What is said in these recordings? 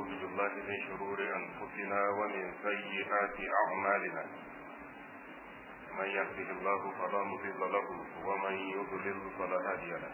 ونعوذ بالله من شرور أنفسنا ومن سيئات أعمالنا من يهده الله فلا مضل له ومن يضلل فلا هادي له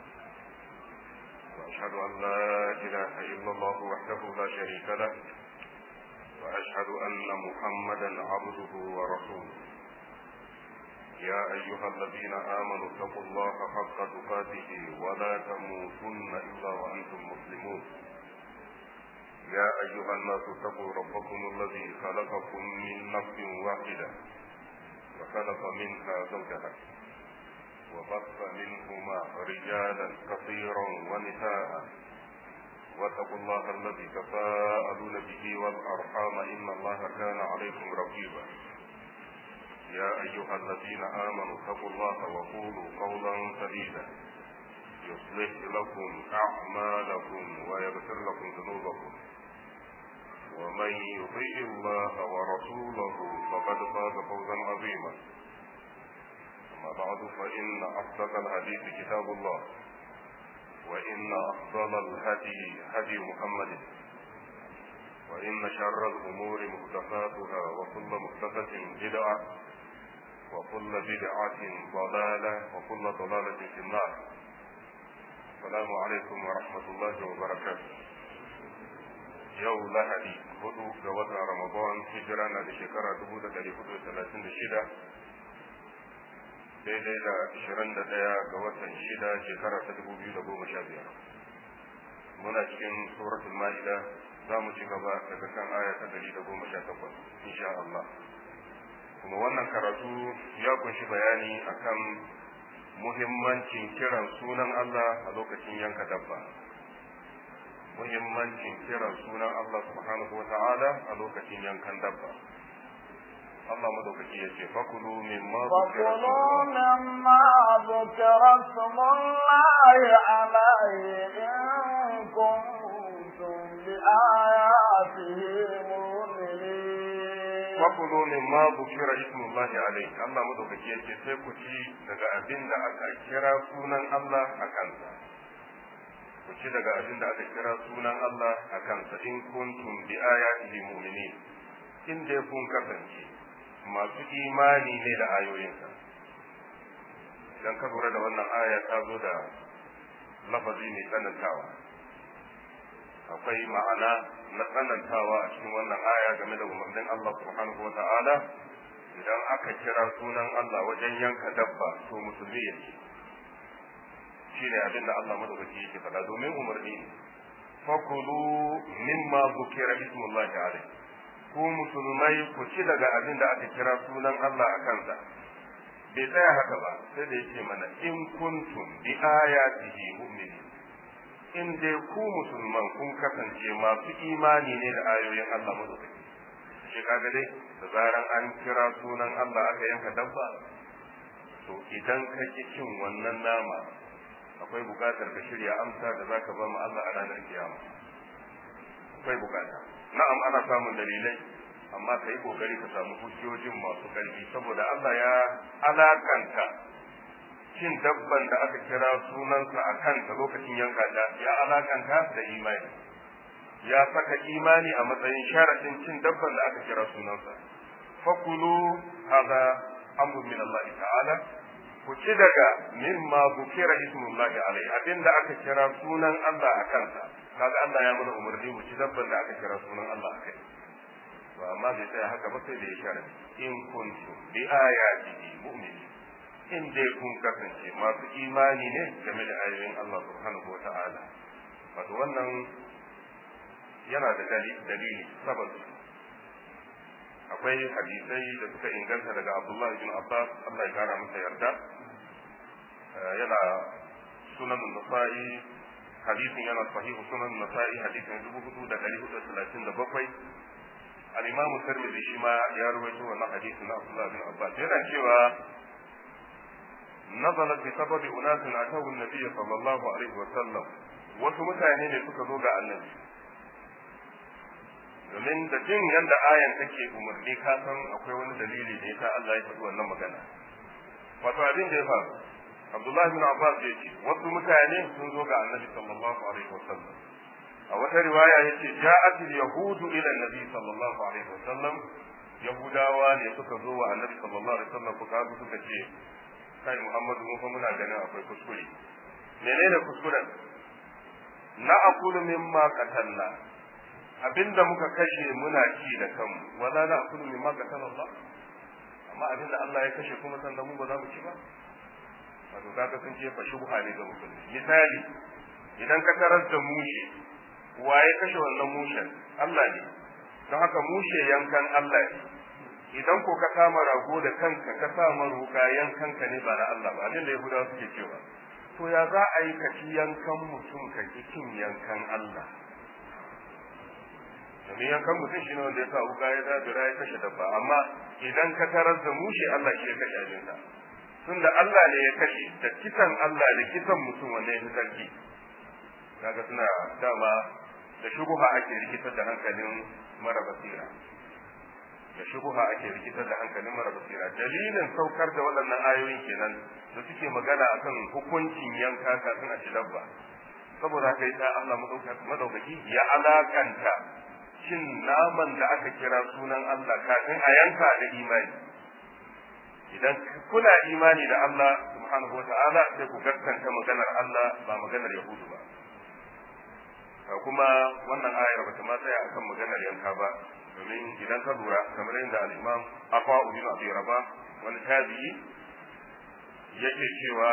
وأشهد أن لا إله إلا الله وحده لا شريك له وأشهد أن محمدا عبده ورسوله يا أيها الذين آمنوا اتقوا الله حق تقاته ولا تموتن إلا وأنتم مسلمون يا أيها الناس اتقوا ربكم الذي خلقكم من نفس واحدة وخلق منها زوجها وبث منهما رجالا كثيرا ونساء واتقوا الله الذي تساءلون به والأرحام إن الله كان عليكم رقيبا يا أيها الذين آمنوا اتقوا الله وقولوا قولا سديدا يصلح لكم أعمالكم ويغفر لكم ذنوبكم ومن يطيع الله ورسوله فقد فاز فوزا عظيما أما بعد فإن أصدق الحديث كتاب الله وإن أفضل الهدي هدي محمد وإن شر الأمور محدثاتها وكل محدثة بدعة وكل بدعة ضلالة وكل ضلالة في النار السلام عليكم ورحمة الله وبركاته yau lahadi hudu ga watan ramadan hijira na da shekara dubu da dari hudu da talatin da shida daidai da ashirin da ɗaya ga watan shida shekara ta dubu biyu da goma sha biyar muna cikin suratul ma'ida za mu ci gaba daga kan aya ta dari da goma sha takwas insha Allah kuma wannan karatu ya kunshi bayani akan muhimmancin kiran sunan Allah a lokacin yanka dabba muhimmancin kiran sunan Allah subhanahu wa ta'ala a lokacin yankan dabba. Allah madaukaki ya ce, Fakulu min ma فكلوا مما ذكر اسم الله عليه إن كنتم بآياته مؤمنين Fakulu min ma bukira ismullahi alaihi Allah madaukaki ya ce sai ku ci daga abin da aka kira sunan Allah a kansa. Ku ci daga abin da aka kira sunan Allah a kansa in kuntum bi ayatihi mu'minin in dai kun kasance masu imani ne da ayoyinsa idan ka lura da wannan aya ta zo da lafazi mai tsanantawa akwai ma'ana na tsanantawa a cikin wannan aya game da umarnin Allah subhanahu wa ta'ala idan aka kira sunan Allah wajen yanka dabba to musulmi ya ce shi ne abin da Allah madaukaki yake faɗa domin umarni fakulu mimma zukira ismullahi alaihi ku musulmai ku ci daga abin da aka kira sunan Allah a kansa bai tsaya haka ba sai da yake mana in kuntum bi ayatihi mu'minin in dai ku musulman kun kasance masu imani ne da ayoyin Allah madaukaki shi kaga dai da zaran an kira sunan Allah aka yanka dabba to idan ka ki cin wannan nama akwai bukatar ka shirya amsa da zaka ba mu Allah a ranar kiyama akwai bukata na'am ana samun dalilai amma ka yi kokari ka samu hujjojin masu ƙarfi saboda Allah ya alakanta cin dabban da aka kira sunansa a kanta lokacin yanka ta ya alakanta da imani ya saka imani a matsayin sharaɗin cin dabban da aka kira sunansa fakulu hada amru min Allah ta'ala ku ci daga mimma bukira ismullahi alaihi abinda aka kira sunan Allah a kansa kaga Allah ya mana umarni mu ci dabban da aka kira sunan Allah a kai to amma bai tsaya haka ba sai da ya shara in kuntum bi ayatihi mu'minin in dai kun kasance masu imani ne game da ayoyin Allah subhanahu wata'ala wato wannan yana da dalili sababi akwai hadisai da suka inganta daga Abdullah ibn Abbas Allah ya kara masa yarda yana sunan nasa'i hadisin yana sahihu sunan nasa'i hadisin dubu hudu da dari hudu talatin da bakwai al-imamu tirmidhi shi ma ya rawaito wannan hadisin na Abdullah bin Abbas yana cewa nazalat bi sababi unasin atawu an-nabiy sallallahu alaihi wa sallam wasu mutane ne suka zo ga annabi domin da jin yadda ayan take umarni ka san akwai wani dalili da yasa Allah ya faɗi wannan magana wato abin da ya faru Abdullahi bin Abbas ya ce wasu mutane sun zo ga Annabi sallallahu alaihi wasallam a wata riwaya yace ja'at al-yahudu ila an-nabi sallallahu alaihi wasallam yahudawa ne suka zo wa annabi sallallahu alaihi wasallam suka zo suka ce kai muhammadu mun fa muna ganin akwai kuskure menene kuskuren na akulu mimma qatalna abinda muka kashe muna ci da kanmu wala na akulu mimma qatala Allah amma abinda Allah ya kashe kuma sannan mu ba za mu ci ba wato kaga sun ce fa shubha ne ga musulmi misali idan ka tarar da mushe waye kashe wannan mushen Allah ne don haka mushe yankan Allah ne idan ko ka kama rago da kanka ka sa maruka yankan ka ne ba na Allah ba abin da Yahudawa suke cewa to ya za a yi ka ci yankan mutum ka ki cin yankan Allah domin yankan mutum shine wanda ya sa wuka ya zabira ya kashe dabba amma idan ka tarar da mushe Allah shi ya kashe abinsa tunda Allah ne ya kashe da kisan Allah da kisan mutum wanda ya fi sarki kaga suna dama da shubuha ake rikitar da hankalin mara basira da shubuha ake rikitar da hankalin mara basira dalilin saukar da waɗannan ayoyin kenan da suke magana akan hukuncin yanka kafin a ci dabba saboda haka yasa Allah madaukaki ya alakanta cin naman da aka kira sunan Allah kafin a yanka da imani idan kuna imani da Allah subhanahu wa ta'ala sai ku gaskanta maganar Allah ba maganar Yahudu ba kuma wannan ayar bata ma tsaya akan maganar yanka ba domin idan ka lura kamar yadda al-Imam Afa ibn Abi Rabah wani tabi'i yake cewa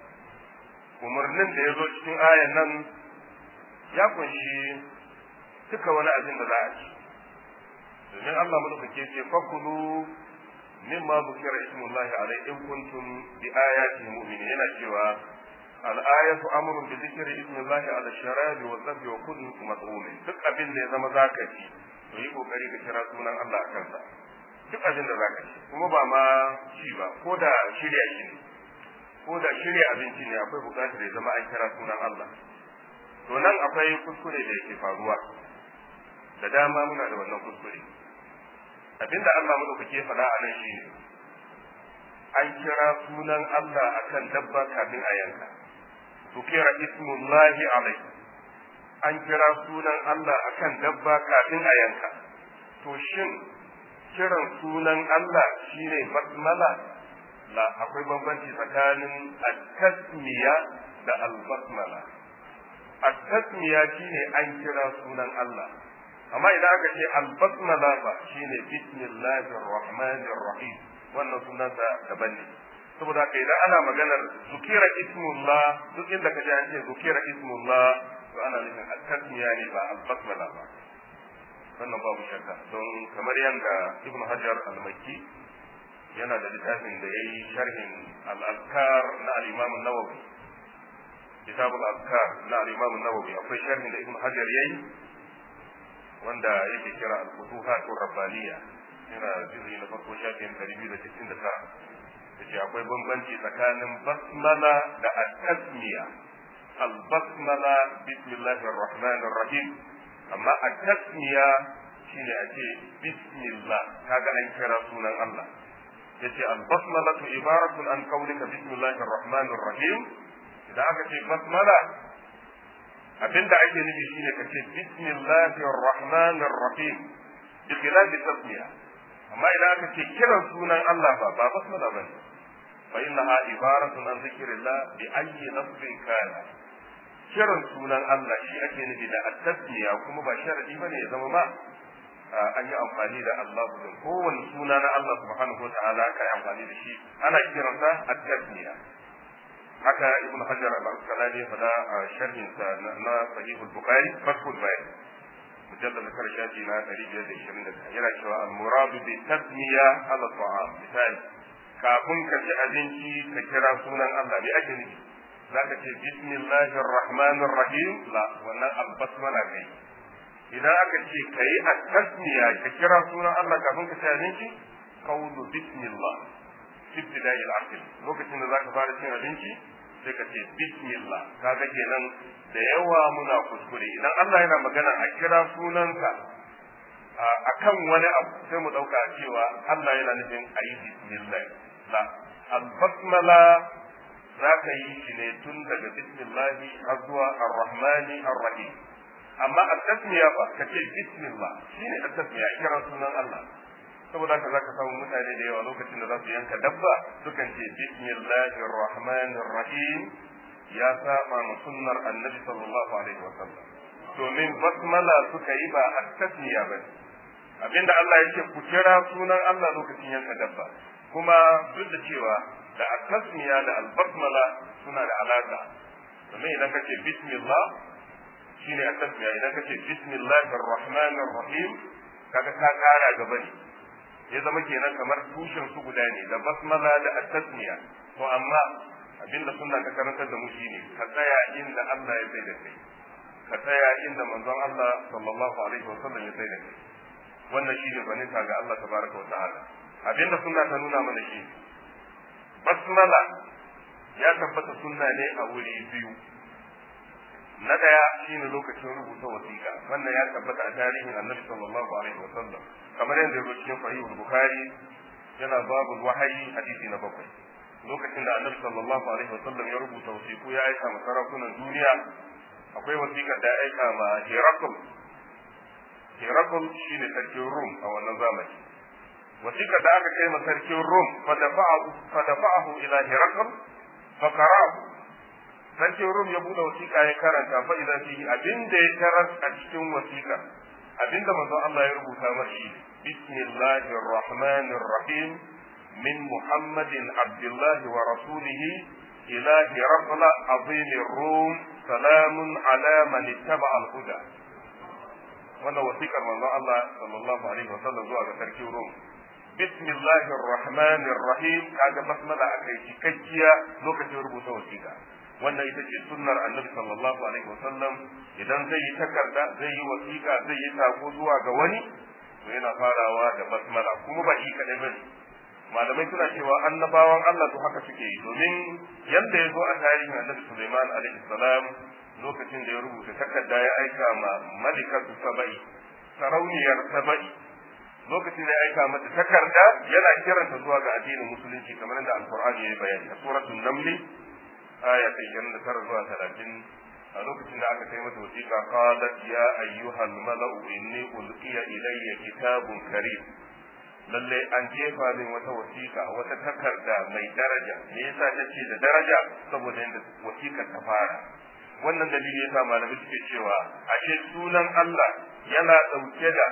umarnin da ya zo cikin ayan nan ya kunshi duka wani abin da za a ci domin Allah madaukake ce fakulu mimma bukira ismullahi alaihi in kuntum bi ayati mu'minin yana cewa al-ayatu amrun bi dhikri ismillahi ala sharabi wa dhabbi wa kulli mat'um duk abin da ya zama zaka ci to yi kokari ka kira sunan Allah a kansa duk abin da zaka ci kuma ba ma ci ba ko da shirya shi ne ko da shirya abinci ne akwai bukatar ya zama an kira sunan Allah to nan akwai kuskure da yake faruwa da dama muna da wannan kuskure abinda Allah madaukake ya faɗa a nan shine an kira sunan Allah akan dabba kafin a yanka tukira ismullahi alaihi an kira sunan Allah akan dabba kafin a yanka to shin kiran sunan Allah shine basmala la akwai bambanci tsakanin at-tasmiya da al-basmala at-tasmiya shine an kira sunan Allah amma idan aka ce al-basmala ba shine bismillahir rahmanir rahim wannan sunansa daban ne saboda haka idan ana maganar zukira ismullah duk inda ka ji an ce zukira ismullah to ana nufin at-tasmiya ne ba al-basmala ba wannan babu shakka don kamar yadda ibnu hajar al-makki yana da littafin da yayi sharhin al-azkar na al-imam an-nawawi kitab al-azkar na al-imam an-nawawi akwai sharhin da ibnu hajar yayi wanda yake kira al-futuhat ar-rabbaniyya yana juzi na farko shafin 269 yace akwai bambanci tsakanin basmala da at-tasmiya al-basmala bismillahir rahmanir rahim amma at-tasmiya shine a ce bismillah kaga an kira sunan Allah yace al-basmalatu ibaratun an qawlika bismillahir rahmanir rahim idan aka ce basmala abinda ake nufi shine kace bismillahir rahmanir rahim bi khilafi tasmiya amma idan aka ce kiran sunan Allah ba ba basmala bane fa innaha ibaratun an zikrillah bi ayyi lafzin kana kiran sunan Allah shi ake nufi da at-tasmiya kuma ba sharadi bane ya zama ma an yi amfani da Allah din kowane suna na Allah subhanahu wataala aka yi amfani da shi ana kiransa at-tasmiya haka ibn hajar al-asqalani ya fada a sharhin sa na sahih al-bukhari fathul bayan mujallad na karshe na 521 yana cewa al-muradu bi tasmiya ala ta'am misali kafin ka ci abinci ka kira sunan Allah me ake nufi zaka ce bismillahir rahmanir rahim la wannan al-basmala kai idan aka ce kai at-tasmiya ka kira sunan Allah kafin ka ci abinci qawlu bismillah ibtida'i al-aql lokacin da zaka fara cin abinci sai ka ce bismillah kaga kenan da yawa muna kuskure idan Allah yana magana a kira sunanka akan wani abu sai mu dauka cewa Allah yana nufin a yi bismillah la al-basmala za ka yi shi ne tun daga bismillahi har zuwa ar-rahmani ar-rahim amma at-tasmiya fa kace bismillah shine at-tasmiya kira sunan Allah saboda haka zaka samu mutane da yawa lokacin da za su yanka dabba sukan ce bismillahir rahmanir rahim ya saba ma sunnar annabi sallallahu alaihi wasallam domin basmala suka yi ba at-tasmiya bane abinda Allah yake ku kira sunan Allah lokacin yanka dabba kuma duk da cewa da at-tasmiya da al-basmala suna da alaka domin idan kace bismillah shine at-tasmiya idan kace bismillahir rahmanir rahim kaga ka kara gaba ne ya zama kenan kamar tushen su guda ne da basmala da at-tasmiya to amma abinda sunna ta karantar da mu shine ka tsaya inda Allah ya sai da kai ka tsaya inda manzon Allah sallallahu alaihi wasallam ya sai da kai wannan shine gwaninta ga Allah tabaraka wa ta'ala abinda sunna ta nuna mana shi basmala ya tabbata sunna ne a wuri biyu na daya shine lokacin rubuta wasiƙa wannan ya tabbata a tarihin annabi sallallahu alaihi wasallam kamar yadda ya zo cikin sahihul bukhari yana babu wahayi hadisi na bakwai lokacin da annabi sallallahu alaihi wasallam ya rubuta wasiƙu ya aika ma sarakunan duniya akwai wasiƙar da ya aika ma Herakl Herakl shine sarkin Rum a wannan zamani wasiƙar da aka kai ma sarkin Rum fa dafa'ahu ila Herakl fa qara'ahu sarkin Rum ya bude wasiƙa ya karanta fa idan fihi abinda ya tarar a cikin wasiƙa abinda manzo Allah ya rubuta mashi bismillahir rahmanir rahim min muhammadin abdullahi wa rasulihi ila hirqala azimir rum salamun ala man ittaba al huda wannan wasiƙar manzo Allah sallallahu alaihi wasallam zuwa ga sarkin Rum bismillahir rahmanir rahim kaga basmala akai cikakkiya lokacin rubuta wasiƙa wannan ita ce sunnar annabi sallallahu alaihi wasallam idan zai yi takarda zai yi wasiƙa zai yi sako zuwa ga wani to yana farawa da basmala kuma ba shi kadai bane malamai suna cewa annabawan Allah to haka suke yi domin yanda ya zo a tarihin annabi Sulaiman alaihi salam lokacin da ya rubuta takarda ya aika ma malikatu saba'i sarauniyar saba'i lokacin da ya aika mata takarda yana kiranta zuwa ga addinin musulunci kamar da alqur'ani ya yi bayani a suratul naml aya ta 29 zuwa 30 a lokacin da aka kai mata wasiƙa qalat ya ayyuhal mala'u inni ulqiya ilayya kitabun karim lalle an jefa min wata wasiƙa wata takarda mai daraja me yasa take da daraja saboda yadda wasiƙar ta fara wannan dalili yasa malamai suke cewa ashe sunan Allah yana dauke da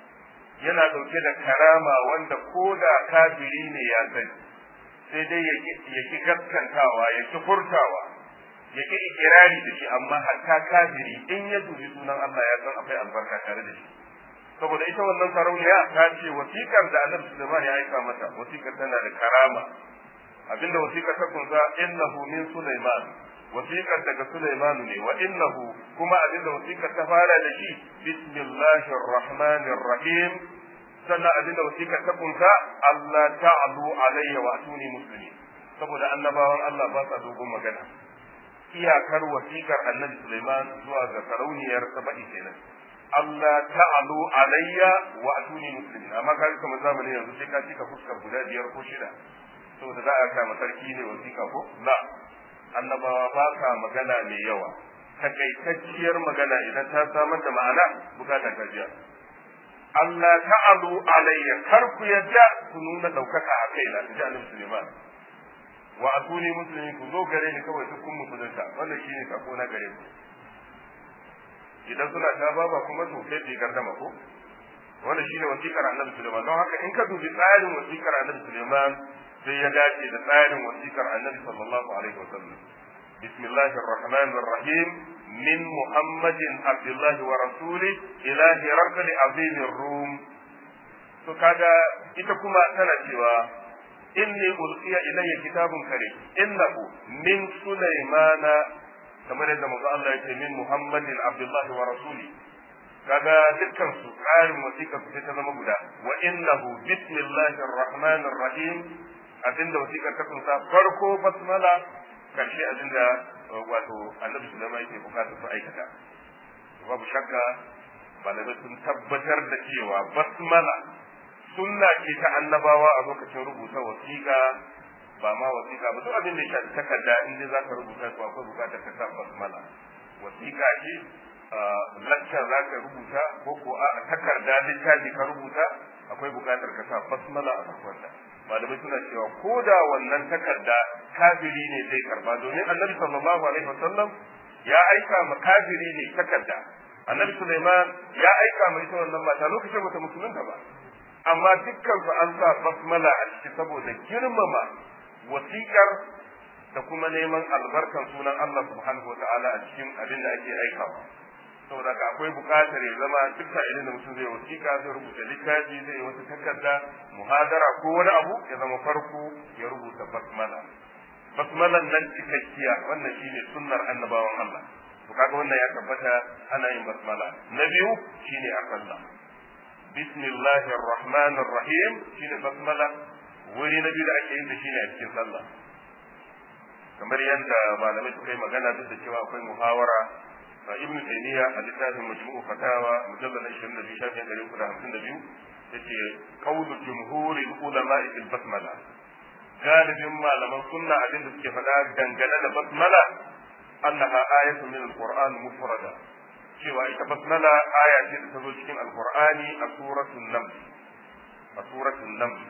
yana dauke da karama wanda koda kafiri ne ya sani sai dai ya ki gaskantawa ya ki furtawa ya ki ikirari da shi amma hatta kafiri in ya dubi sunan Allah ya san akwai albarka tare da shi saboda ita wannan sarauniya ta ce wasikar da Annabi Sulaiman ya aika mata wasikar tana da karama abinda wasikar ta kunsa innahu min Sulaiman wasikar daga Sulaiman ne wa innahu kuma abinda wasikar ta fara da shi bismillahir rahmanir rahim sannan abinda wasikar ta kunsa Allah ta'alu alayya wa atuni muslimin saboda annabawan Allah ba sa dogon magana iyakar wasikar Annabi Sulaiman zuwa ga sarauniyar Saba'i kenan Allah ta'alu alayya wa atuni muslimin amma kai kamar zamanin yanzu sai ka cika fuskar guda biyar ko shida saboda za a kama sarki ne wasiƙa ko la annabawa ba ka magana mai yawa takaitacciyar magana idan ta samar da ma'ana bukata ta biya Allah ta'alu alayya kar ku yadda ku nuna daukaka a kaina in ji annabi Sulaiman wa atuni muslimin ku zo gare ni kawai duk kun musulunta wannan shine sako na gare ku idan suna ta baba kuma to sai bi gardama ko wannan shine wasiƙar annabi Sulaiman don haka in ka dubi tsarin wasiƙar annabi Sulaiman sai ya dace da tsarin wasiƙar annabi sallallahu alaihi wasallam bismillahir rahmanir rahim min muhammadin abdullah wa rasuli ila hirqal azim rum to kaga ita kuma tana cewa inni ulqiya ilayya kitabun karim innahu min sulaimana kamar yadda manzo Allah yake min Muhammadin Abdullah wa rasuli kaga dukkan su tsarin wasiƙa su ta zama guda wa innahu bismillahir rahmanir rahim abinda wasiƙa ta kunsa farko basmala karshe abinda wato Annabi Sulaiman yake bukatar su aikata babu shakka malamai sun tabbatar da cewa basmala sunna ce ta annabawa a lokacin rubuta wasiƙa ba ma wasiƙa ba duk abin da ya shafi takarda in dai zaka rubuta to akwai bukatar ka sa basmala wasiƙa ce lacca za ka rubuta ko ko a takarda littafi ka rubuta akwai buƙatar ka sa basmala a farkonta malamai suna cewa ko da wannan takarda kafiri ne zai karba domin annabi sallallahu alaihi wasallam ya aika ma kafiri ne takarda annabi Sulaiman ya aika ma ita wannan mata lokacin bata musulunta ba amma dukkan su an sa basmala a ciki saboda girmama wasiƙar da kuma neman albarkan sunan Allah subhanahu wa ta'ala a cikin abin da ake aikawa saboda ka akwai buƙatar ya zama duk sa'ilin da mutum zai wasiƙa zai rubuta littafi zai yi wata takarda muhadara ko wani abu ya zama farko ya rubuta basmala basmalan nan cikakkiya wannan shine sunnar annabawan Allah to kaga wannan ya tabbata ana yin basmala na biyu shine a sallah bismillahir rahmanir rahim shine basmala wuri na biyu da ake yin da shine a cikin sallah kamar yadda malamai suka yi magana duk da cewa akwai muhawara ibn taymiya a littafin majmu'u fatawa mujallal 22 shafin 352 yace qawlu jumhuril ulama'i fil basmala galibin malaman sunna abin da suke faɗa dangane da basmala annaha ayatun min alquran mufrada cewa ita basmala aya ce da ta zo cikin alqur'ani a suratul naml a suratul naml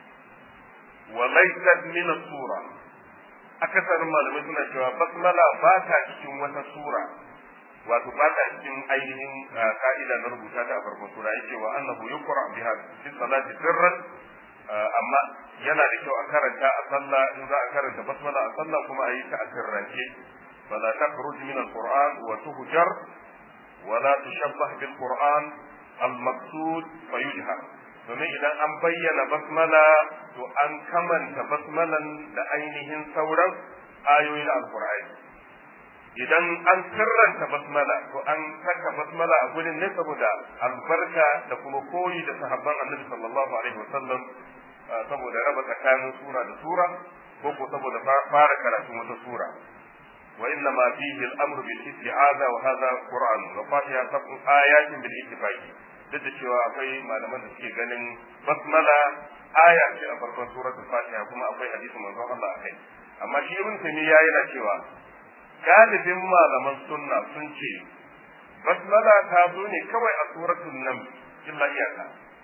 wa laysat min as-sura akasarin malamai suna cewa basmala ba ta cikin wata sura wato ba ta cikin ainihin ka'ida na rubuta ta a farkon sura yake wa annahu yuqra biha fi salati sirran amma yana da kyau a karanta a sallah in za a karanta basmala a sallah kuma a yi ta a sirrance fala takhruj min alquran wa tuhjar wa la tushabbah bil quran al maqsud fayujhar domin idan an bayyana basmala to an kamanta basmalan da ainihin sauran ayoyi na alqur'ani idan an sirranta basmala to an saka basmala a gurin ne saboda albarka da kuma koyi da sahabban annabi sallallahu alaihi wasallam saboda raba tsakanin sura da sura ko ko saboda fara karatun wata sura wa inna ma fihi al-amru bil isti'aza wa hadha qur'an wa fatiha sab'u ayatin bil ittifaqi duk da cewa akwai malaman da suke ganin basmala aya ce a farkon suratul fatiha kuma akwai hadisin manzon Allah akai amma shi ibn taymiya yana cewa galibin malaman sunna sun ce basmala ta zo ne kawai a suratul naml illa iyaka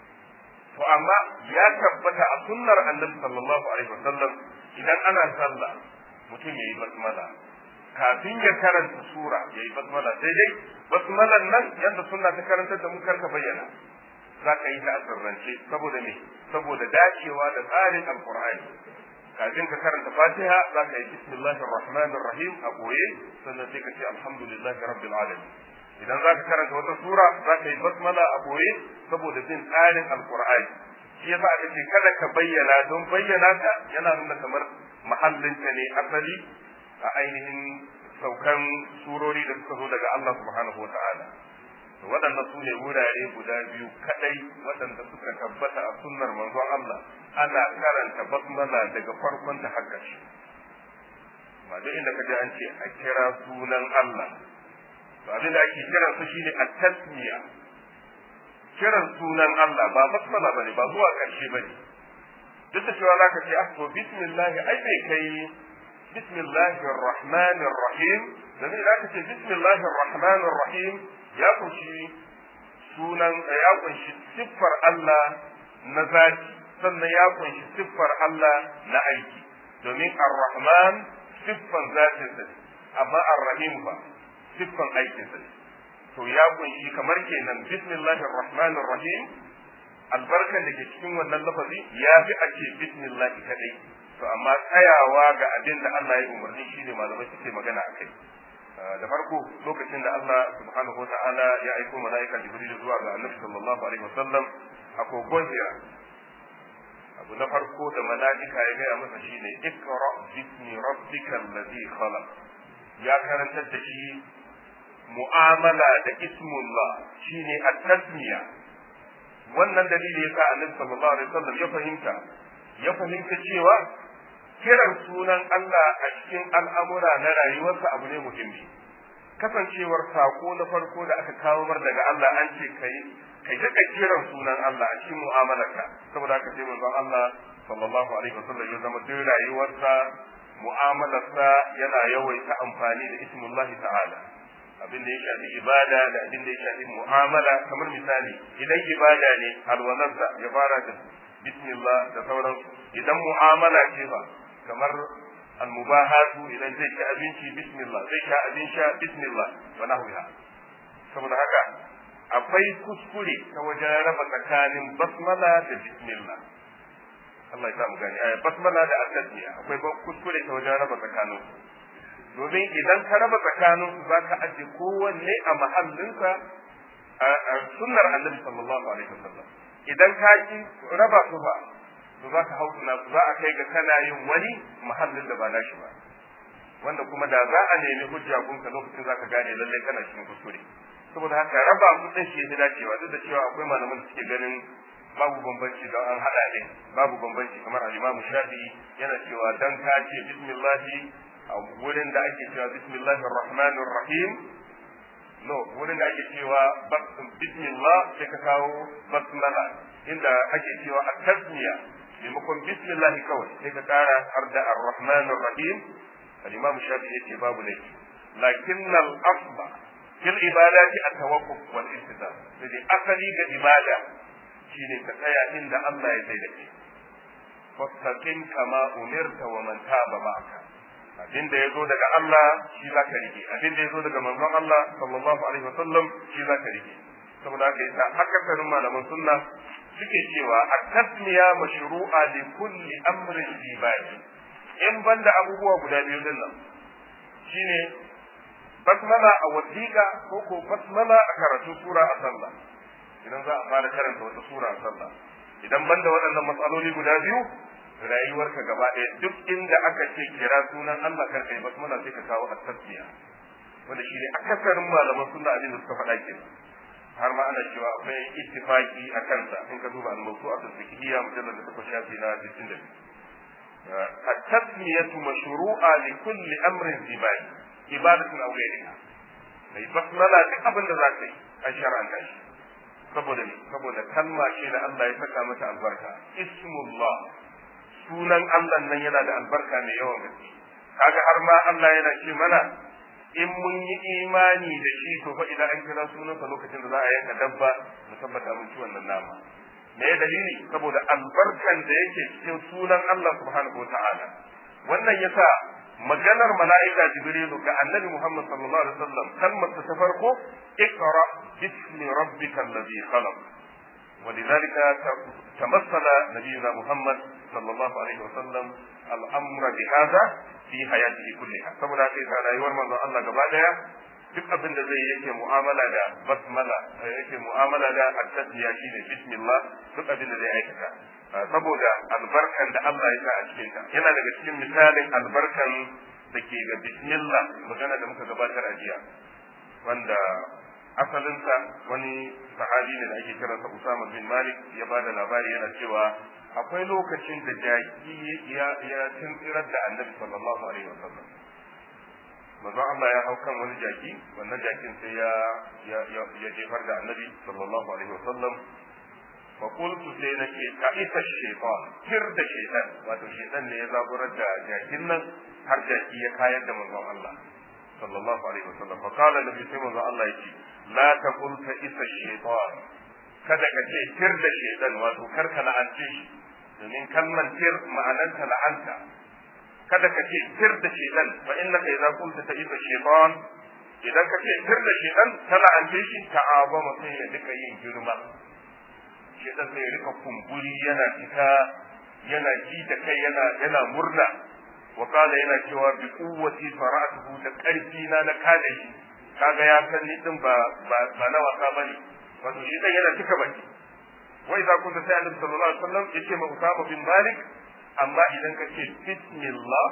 to amma ya tabbata a sunnar annabi sallallahu alaihi wasallam idan ana sallah mutum yayi basmala kafin ya karanta sura yayi basmala sai dai basmalan nan yadda sunna ta karanta da mu karka bayyana za ka yi ta a sirrance saboda me saboda dacewa da tsarin alqur'ani kafin ka karanta fatiha za ka yi bismillahir rahmanir rahim a goye sannan sai ka ce alhamdulillahi rabbil alamin idan za ka karanta wata sura za ka yi basmala a boye saboda bin tsarin alkur'ani shi yasa aka ce kada ka bayyana don bayyana ta yana nuna kamar mahallinta ne asali a ainihin saukan surori da suka zo daga Allah subhanahu wa ta'ala waɗannan su ne wurare guda biyu kadai waɗanda suka tabbata a sunnar manzon Allah ana karanta basmala daga farkon ta har ƙarshe ba duk inda ka ji an ce a kira sunan Allah to abin da ake kiran su shine at-tasmiya kiran sunan Allah ba basmala bane ba zuwa karshe bane duk da cewa zaka ce ah to bismillah ai bai kai bismillahir rahmanir rahim dan idan ka ce bismillahir rahmanir rahim ya kunshi sunan ya kunshi siffar Allah na zati sannan ya kunshi siffar Allah na aiki domin ar-rahman siffan zatin sa amma ar-rahim fa siffan aikinsa ne to ya kunshi kamar kenan bismillahir rahmanir rahim albarkan da ke cikin wannan lafazi ya fi a ce bismillah kadai to amma tsayawa ga abin da Allah ya umarni shine malamai suke magana a kai da farko lokacin da Allah subhanahu wa ta'ala ya aiko mala'ika jibril zuwa ga annabi sallallahu alaihi wasallam a kogon hira abu na farko da mala'ika ya gaya masa shine ikra bismi rabbikal ladhi khalaq ya karantar da shi mu'amala da ismullah shine at-tasmiya wannan dalili yasa annabi sallallahu alaihi wasallam ya fahimta ya fahimta cewa kiran sunan Allah a cikin al'amura na rayuwarsa abu ne muhimmi kasancewar sako na farko da aka kawo mar daga Allah an ce kai kai ta kiran sunan Allah a cikin mu'amalarka saboda haka sai manzon Allah sallallahu alaihi wasallam ya zama duk rayuwarsa mu'amalarsa yana yawaita amfani da ismullahi ta'ala abin da ya shafi ibada da abin da ya shafi mu'amala kamar misali idan ibada ne alwalarsa ya fara da bismillah da sauransu idan mu'amala ce ba kamar almubahatu idan zai ci abinci bismillah zai sha abin sha bismillah wa nahwiha saboda haka akwai kuskure ta wajen raba tsakanin basmala da bismillah Allah ya samu gani basmala da at-tasmiya akwai kuskure ta wajen raba tsakanin domin idan ka raba tsakanin su za ka aje kowanne a mahallinsa a sunnar annabi sallallahu alaihi wasallam idan ka ki raba su ba to za ka hausuna su za a kai ga kana yin wani mahallin da ba nashi ba wanda kuma da za a nemi hujja gunka lokacin za ka gane lallai kana cikin kuskure saboda haka raba su din shi ya dacewa duk da cewa akwai malaman da suke ganin babu bambanci don an hada ne babu bambanci kamar al-Imam Shafi'i yana cewa dan ka ce bismillahi a wurin da ake cewa bismillahir rahmanir rahim no wurin da ake cewa bismillah sai ka kawo basmala inda ake cewa at-tasmiya maimakon bismillah kawai sai ka kara har da ar-rahmanir rahim al-imam shafi yace babu laifi lakin al-asba fil ibadati at-tawakkuf wal istidam sai asali ga ibada shine ka tsaya inda Allah ya tsaye da kai fastaqim kama umirta wa man taba ma'aka abin da ya zo daga Allah shi za ka rike abin da ya zo daga manzon Allah sallallahu alaihi wasallam shi za ka rike saboda haka yasa akasarin malaman sunna suke cewa at-tasmiya mashru'a li kulli amrin ibadi in banda abubuwa guda biyu din nan shine basmala a wasiqa ko ko basmala a karatu sura a sallah idan za a fara karanta wata sura a sallah idan banda waɗannan matsaloli guda biyu rayuwarka gaba ɗaya duk inda aka ce kira sunan Allah kar kai basmala sai ka kawo at-tasbiya wanda shi ne akasarin malaman sunna abin da suka faɗa ke har ma ana cewa akwai ittifaki a kansa in ka duba al-mawsu'at al-fiqhiyya mujallad da suka shafi na 62 at-tasmiyatu mashru'a li kulli amrin zibai ibadatun aw ghayriha mai basmala duk abin da za ka yi an shar'anta shi saboda ne saboda kalma ce da Allah ya saka mata albarka ismullah sunan Allah nan yana da albarka mai yawan gaske kaga har ma Allah yana ce mana in mun yi imani da shi to fa idan an kira sunansa lokacin da za a yanka dabba mu tabbata mun ci wannan nama me dalili saboda albarkan da yake cikin sunan Allah subhanahu wataala wannan yasa maganar mala'ika jibrilu ga annabi Muhammad sallallahu alaihi wasallam kalmar ta farko ikra bismi rabbikal ladhi khalaq ولذلك تمثل نبينا محمد صلى الله عليه وسلم الامر بهذا في حياته كلها saboda haka yasa rayuwar manzon Allah gaba daya duk abin da zai yake mu'amala da basmala yake mu'amala da at-tasmiya shine bismillah duk abin da zai aikata saboda albarkan da Allah ya sa a cikin ta yana daga cikin misalin albarkan da ke ga bismillah magana da muka gabatar a jiya wanda asalinsa wani sahabi ne da ake kiransa Usama bin Malik ya bada labari yana cewa akwai lokacin da jaki ya ya tuntsirar da Annabi sallallahu alaihi wasallam manzo Allah ya hau kan wani jaki wannan jakin sai ya ya ya jefar da Annabi sallallahu alaihi wasallam fa qultu sai nake ka isa shaytan kir da shaytan wato shaytan ne ya zaburar da jakin nan har jaki ya kayar da manzon Allah sallallahu alaihi wasallam fa qala nabi sai manzon Allah yake la taqul ta isa shaytan kada ka ce tir da shaytan wato kar ka la'ance shi domin kalmar tir ma'ananta la'anta kada ka ce tir da shaytan fa innaka idza qulta ta isa shaytan idan ka ce tir da shaytan ka la'ance shi ta'azama sai ya duka yin girma shaytan sai ya rika kumburi yana fita yana ji da kai yana yana murna wa kala yana cewa bi kuwwati fara'atuhu da karfi na na kada shi kaga ya san ni din ba ba na wasa bane wato shi dan yana cika baki wai za ku sai Annabi sallallahu alaihi wasallam yace ma Usama bin Malik amma idan ka ce bismillah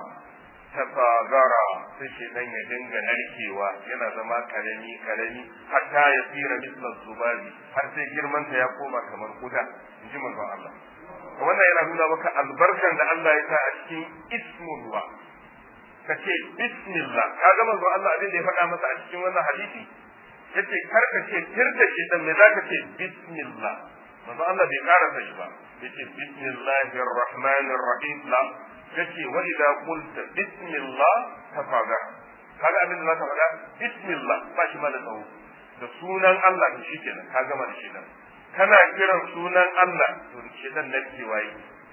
tafagara sai shi dan ya dinga narkewa yana zama karami karami hatta ya tsira misla zubabi har sai girman ta ya koma kamar kuda inji manzon Allah wannan yana nuna maka albarkan da Allah ya sa a cikin ismullah ka ce bismillah ka ga manzo Allah abin da ya faɗa masa a cikin wannan hadisi yace kar ka ce tirda shi dan me zaka ce bismillah manzo Allah bai karasa shi ba yace bismillahir rahmanir rahim la yace wa idza qulta bismillah tafaga kaga abin da zaka faɗa bismillah ba shi ma da tsawo da sunan Allah to shikenan ka gama da shedan kana kiran sunan Allah to shedan nan ke waye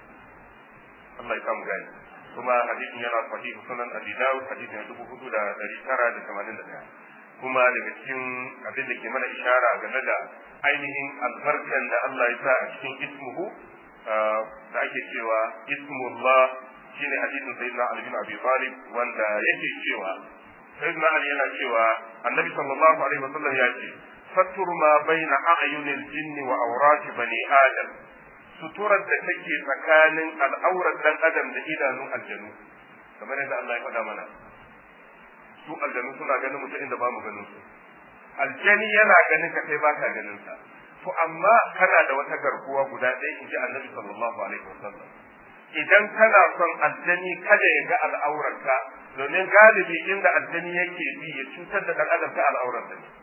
Allah ya kamu gani kuma hadisin yana sahih sunan Abi Dawud hadisin na dubu hudu da dari tara da tamanin da ɗaya kuma daga cikin abin da ke mana ishara game da ainihin albarkan da Allah ya sa a cikin ismuhu da ake cewa ismullah shine hadisin sayyidina Ali bin Abi Talib wanda yake cewa sayyidina Ali yana cewa annabi sallallahu alaihi wasallam ya ce sattur ma baina a'yunil jinni wa awrati bani adam suturar da take tsakanin al'aurar dan adam da idanun aljanu kamar yadda Allah ya faɗa mana su aljanu suna ganin mutum inda ba mu ganin su aljani yana ganin ka sai baka ganin sa to amma kana da wata garkuwa guda ɗaya in ji annabi sallallahu alaihi wasallam idan kana son aljani kada ya ga al'aurarka domin galibi inda aljani yake bi ya cutar da dan adam ta al'aurarsa ne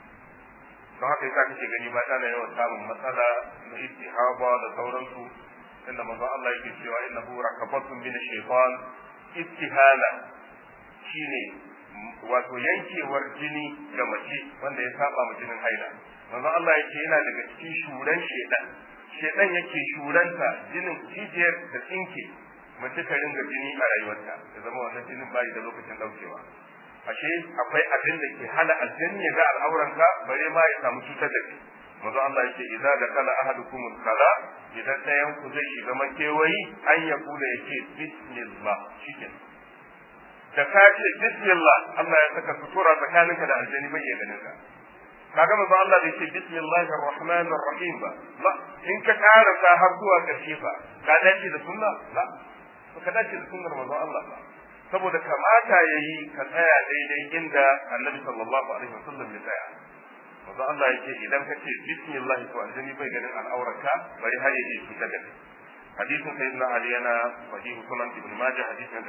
don haka yasa kake gani ba tana yawan samun matsala na istihaba da sauransu inda manzo Allah yake cewa innahu rakabatun min shaytan istihala shine wato yankewar jini ga mace wanda ya saba ma jinin haila manzo Allah yake yana daga cikin shuran shedan shedan yake shuranta jinin jijiyar da tsinke mace ta ringa jini a rayuwarta ya zama wannan jinin bai da lokacin daukewa ashe akwai abin da ke hana aljanni ya ga al'auranka bare ma ya samu cutar da kai manzo Allah yake idza da kala ahadukum kala idan ɗayan ku zai shiga makewayi an ya kula yake bismillah shikin da ka ce bismillah Allah ya saka sutura tsakaninka da aljanni bai iya ganin ka kaga manzo Allah bai ce bismillahir rahmanir rahim ba ba in ka karasa har zuwa karshe fa ka dace da sunna ba ka dace da sunnar manzo Allah ba saboda kamata yayi ka tsaya daidai inda Annabi sallallahu alaihi wasallam ya tsaya manzo Allah yake idan ka ce bismillah to aljani bai ganin al'aurarka bari har yaje fita da kai hadisin sayyidina Ali yana sahihu sunan ibn majah hadisin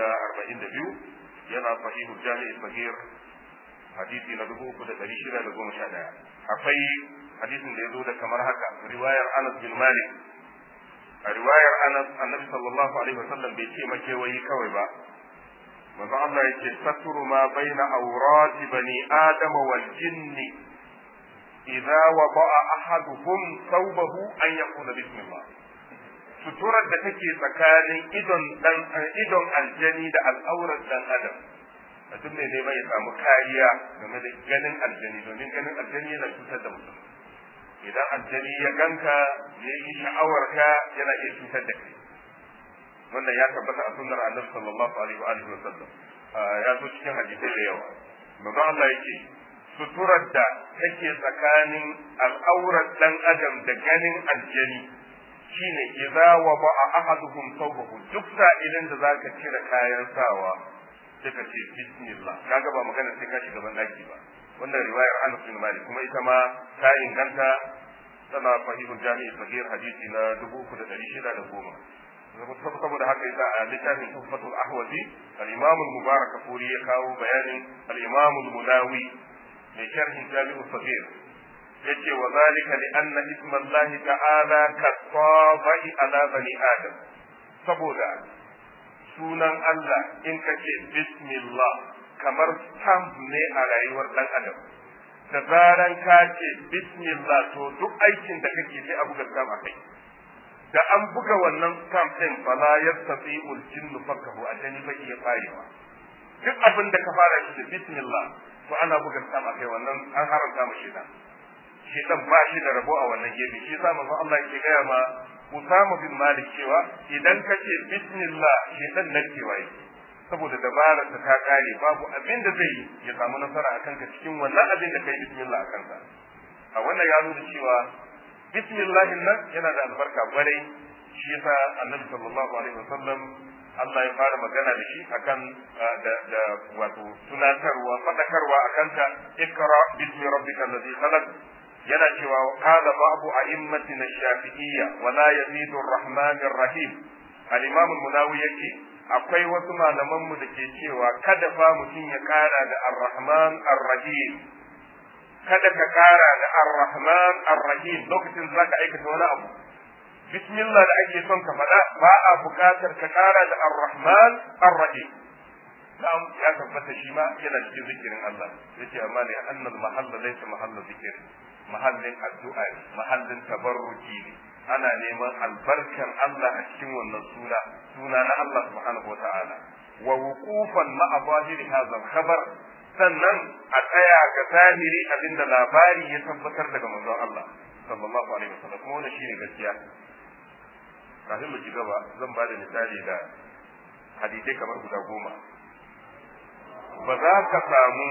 242 yana sahihu jami'i sahih hadisi na dubu uku da ɗari shida da goma sha ɗaya akwai hadisin da ya zo da kamar haka riwayar anas bin malik a riwayar anas annabi sallallahu alaihi wasallam bai ce makewayi kawai ba manzo Allah yake saturu ma baina awrati bani adama wal jinni idza wada'a ahaduhum thawbahu an yaqula bismillah suturar da take tsakanin idon dan idon aljani da al'aurar dan adam mutum ne neman ya samu kariya game da ganin aljani domin ganin aljani yana cutar da mutum idan aljani ya ganka ya yi sha'awarka yana iya cutar da kai wannan ya tabbata a sunnar annabi sallallahu alaihi wa alihi wasallam ya zo cikin hadisai da yawa manzo Allah yake suturar da take tsakanin al'aurar dan adam da ganin aljani shine idza wa ba'a ahaduhum thawbahu duk sa'ilin da zaka cire kayan sawa sai ka ce bismillah kaga ba magana sai ka shiga ban daki ba wannan riwayar Anas bin Malik kuma ita ma ta inganta tana sahihul jami'i sahih hadisi na 3610 saboda haka yasa a littafin tuhfatul ahwazi al-imam al-mubarak furi ya kawo bayanin al-imam al-munawi mai sharhin jami'u sahih yace wa zalika li anna isma Allah ta'ala kasabai ala bani adam saboda sunan Allah in ka ce bismillah kamar stamp ne a rayuwar ɗan adam da zaran ka ce bismillah to duk aikin da kake sai a buga stamp a kai da an buga wannan stamp ɗin fala yastati ul jinnu fakahu ajani bai iya farewa duk abin da ka fara shi da bismillah to ana buga stamp a kai wannan an haramta mu shaitan shaitan ba shi da rabo a wannan gefe shi yasa manzo Allah yake gaya ma Usama bin Malik cewa idan ka ce bismillah shedan nan cewa yake saboda dabarar ta ta kare babu abin da zai ya samu nasara a kanka cikin wannan abin da kai bismillah a kanka a wannan ya nuna cewa bismillah nan yana da albarka kwarai shi yasa annabi sallallahu alaihi wasallam Allah ya fara magana da shi akan da da wato tunatarwa fadakarwa akan ta ikra bismi rabbikal ladhi khalaq yana cewa qala babu a'immatina shafi'iyya wa la yazidu ar-rahman ar-rahim al-imam al-munawi yake akwai wasu malaman mu da ke cewa kada fa mutum ya kara da ar-rahman ar-rahim kada ka kara da ar-rahman ar-rahim lokacin da zaka aikata wani abu bismillah da ake son ka faɗa ba a buƙatar ka kara da ar-rahman ar-rahim na'am ya tabbata shi ma yana cikin zikirin Allah yace amma ne annal mahalla laysa mahalla zikir mahallin addu'a ne mahallin tabarruki ne ana neman albarkan Allah a cikin wannan suna suna na Allah subhanahu wataala wa wuqufan ma'a zahiri hadha al-khabar sannan a tsaya ga zahiri abinda labari ya tabbatar daga manzon Allah sallallahu alaihi wasallam kuma wannan shine gaskiya kafin mu ci gaba zan ba da misali da hadisai kamar guda goma ba za ka samu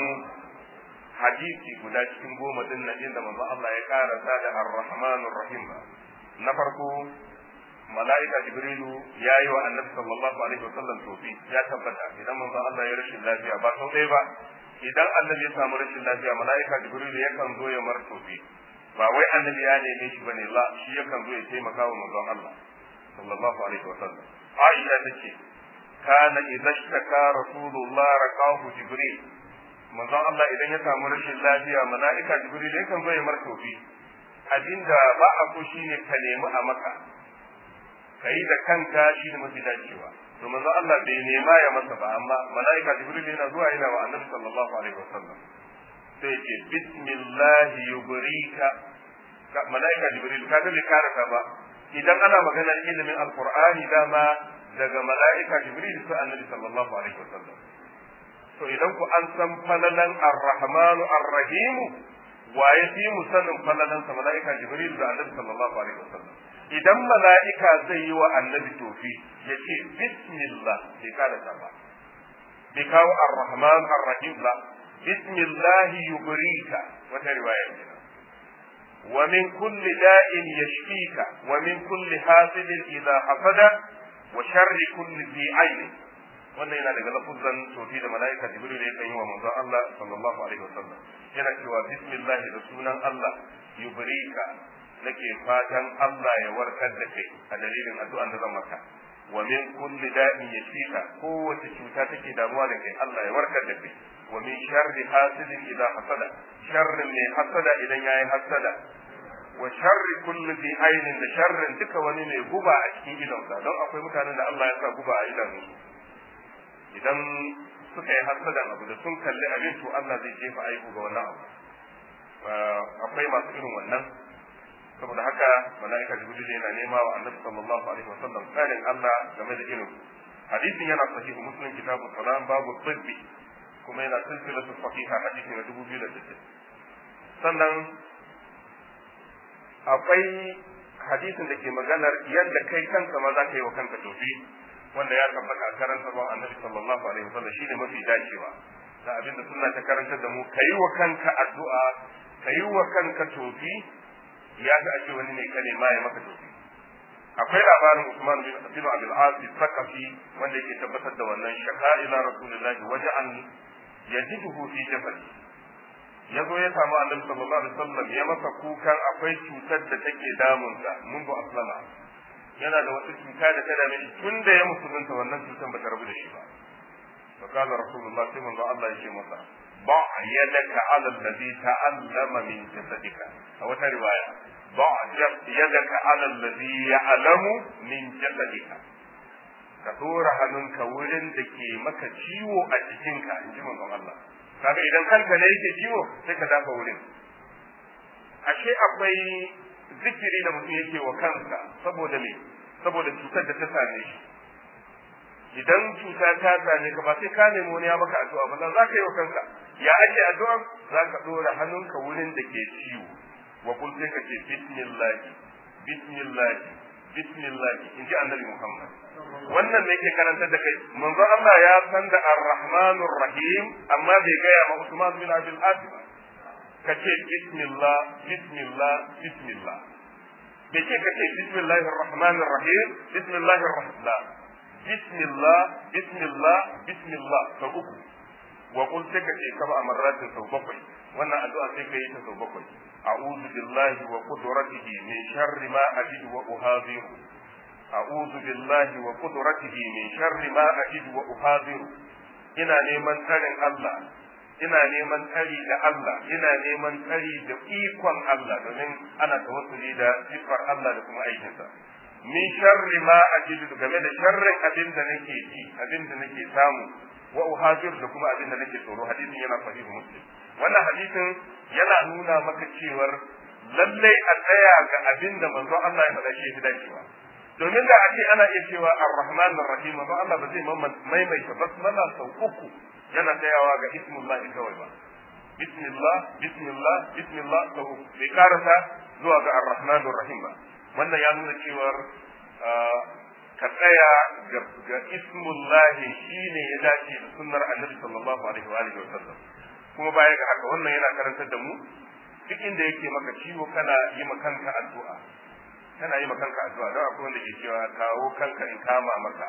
hadisi guda cikin goma din nan inda manzo Allah ya karanta da ar-rahmanur rahim ba na farko mala'ika jibrilu ya yi wa annabi sallallahu alaihi wasallam tofi ya tabbata idan manzo Allah ya rashin lafiya ba sau ɗaya ba idan annabi ya samu rashin lafiya mala'ika jibrilu yakan zo ya mar tofi ba wai annabi ya neme shi bane la shi yakan zo ya taimaka wa manzon Allah sallallahu alaihi wasallam Aisha tace kana idza ishtaka rasulullah raqahu jibril manzon Allah idan ya samu rashin lafiya mala'ika jibril yakan zo ya mar tofi abinda ba a so shine ka nemi a maka kai da kanka shine mafi dacewa to manzon Allah bai nema ya masa ba amma mala'ika jibril yana zuwa yana wa annabi sallallahu alaihi wasallam sai ce bismillah yubrika mala'ika jibril ka ga bai karata ba idan ana maganar ilimin alqur'ani dama daga mala'ika jibril sai annabi sallallahu alaihi wasallam to idan ku an san falalan ar-rahmanu ar-rahim wa ya fi mu sanin falalan sa mala'ika jibril da annabi sallallahu alaihi wasallam idan mala'ika zai yi wa annabi tofi ya ce bismillah bai karata ba bai kawo ar-rahman ar-rahim ba bismillah yubrika wata riwaya kenan ومن كل داء يشفيك ومن كل حاسد إذا حسد وشر كل ذي عين wannan yana daga lafuzan sofi da mala'ika jibril ya yi wa manzon Allah sallallahu alaihi wasallam yana cewa bismillah da sunan Allah yubrika nake fatan Allah ya warkar da kai a dalilin addu'an da zan maka wa min kulli da'in yashika kowace cuta take damuwa da kai Allah ya warkar da kai wa min sharri hasidin idza hasada sharrin mai hasada idan yayi hasada wa sharri kulli dhi ainin da sharrin duka wani mai guba a cikin idonsa don akwai mutanen da Allah ya sa guba a idonsu idan suka yi hasadan abu da sun kalli abin to Allah zai jefa aibu ga wannan abu akwai masu irin wannan saboda haka mala'ika jibril yana nema wa annabi sallallahu alaihi wasallam tsarin Allah game da irin hadisin yana sahihu muslim kitabu salam babu tibbi kuma yana silsilatu sahiha hadisi na 2060 sannan akwai hadisin da ke maganar yadda kai kanka ma za ka yi wa kanka tofi wanda ya tabbata a karantar wa annabi sallallahu alaihi wasallam shine mafi dacewa da abin da sunna ta karantar da mu kai wa kanka addu'a kai wa kanka tofi ya ga ake wani ne kane ma ya maka tofi akwai labarin Usman bin Abi Abdul Aziz Sakafi wanda yake tabbatar da wannan shaka ila Rasulullahi waja'an yajiduhu fi jasadi ya zo ya samu annabi sallallahu alaihi wasallam ya masa kukan akwai cutar da take damunsa mun bu aslama yana da wata cuta da ta dame shi tun da ya musulunta wannan cutar ba ta rabu da shi ba fa kana rasulullah sai manzo Allah ya ce masa ba yadaka ala alladhi ta'allama min jasadika a wata riwaya ba yadaka ala alladhi ya'lamu min jasadika ka dora hannunka wurin da ke maka ciwo a jikinka in ji manzon Allah kaga idan kanka ne yake ciwo sai ka dafa wurin ashe akwai zikiri da mutum yake wa kansa saboda me saboda cutar da ta same shi idan cuta ta same ka ba sai ka nemi wani ya maka addu'a ba za ka yi wa kanka ya ake addu'a za ka dora hannunka wurin da ke ciwo wa kul sai ka ce bismillah bismillah bismillah in ji annabi muhammad wannan ne ke karantar da kai manzo Allah ya san da ar-rahmanur rahim amma bai gaya ma Usman bin Abdul Aziz ka ce bismillah bismillah bismillah bai ce ka ce bismillahir rahmanir rahim bismillahir rahman bismillah bismillah bismillah sau uku wa qul sai ka ce kaba amarratin sau bakwai wannan addu'a sai ka yi ta sau bakwai a'udhu billahi wa qudratihi min sharri ma ajidu wa uhadhiru a'udhu billahi wa qudratihi min sharri ma ajidu wa uhadhiru ina neman tsarin Allah ina neman tsari da Allah ina neman tsari da ikon Allah domin ana tawassuli da sifar Allah da kuma aikinsa min sharri ma ajidu game da sharrin abin da nake ci abin da nake samu wa uhajir da kuma abin da nake tsoro hadisin yana sahihu muslim wannan hadisin yana nuna maka cewar lallai a tsaya ga abin da manzo Allah ya faɗa shi ya dacewa domin da ake ana iya cewa ar-rahman ar-rahim manzo Allah ba zai maimaita basmala sau uku yana tsayawa ga ismullahi kawai ba bismillah bismillah bismillah sau uku bai karasa zuwa ga ar-rahman ar-rahim ba wannan ya nuna cewar ka tsaya ga ismullahi shine ya dace da sunnar annabi sallallahu alaihi wa alihi wasallam kuma baya ga haka wannan yana karantar da mu duk inda yake maka ciwo kana yi ma kanka addu'a kana yi ma kanka addu'a don akwai wanda ke cewa kawo kanka in kama maka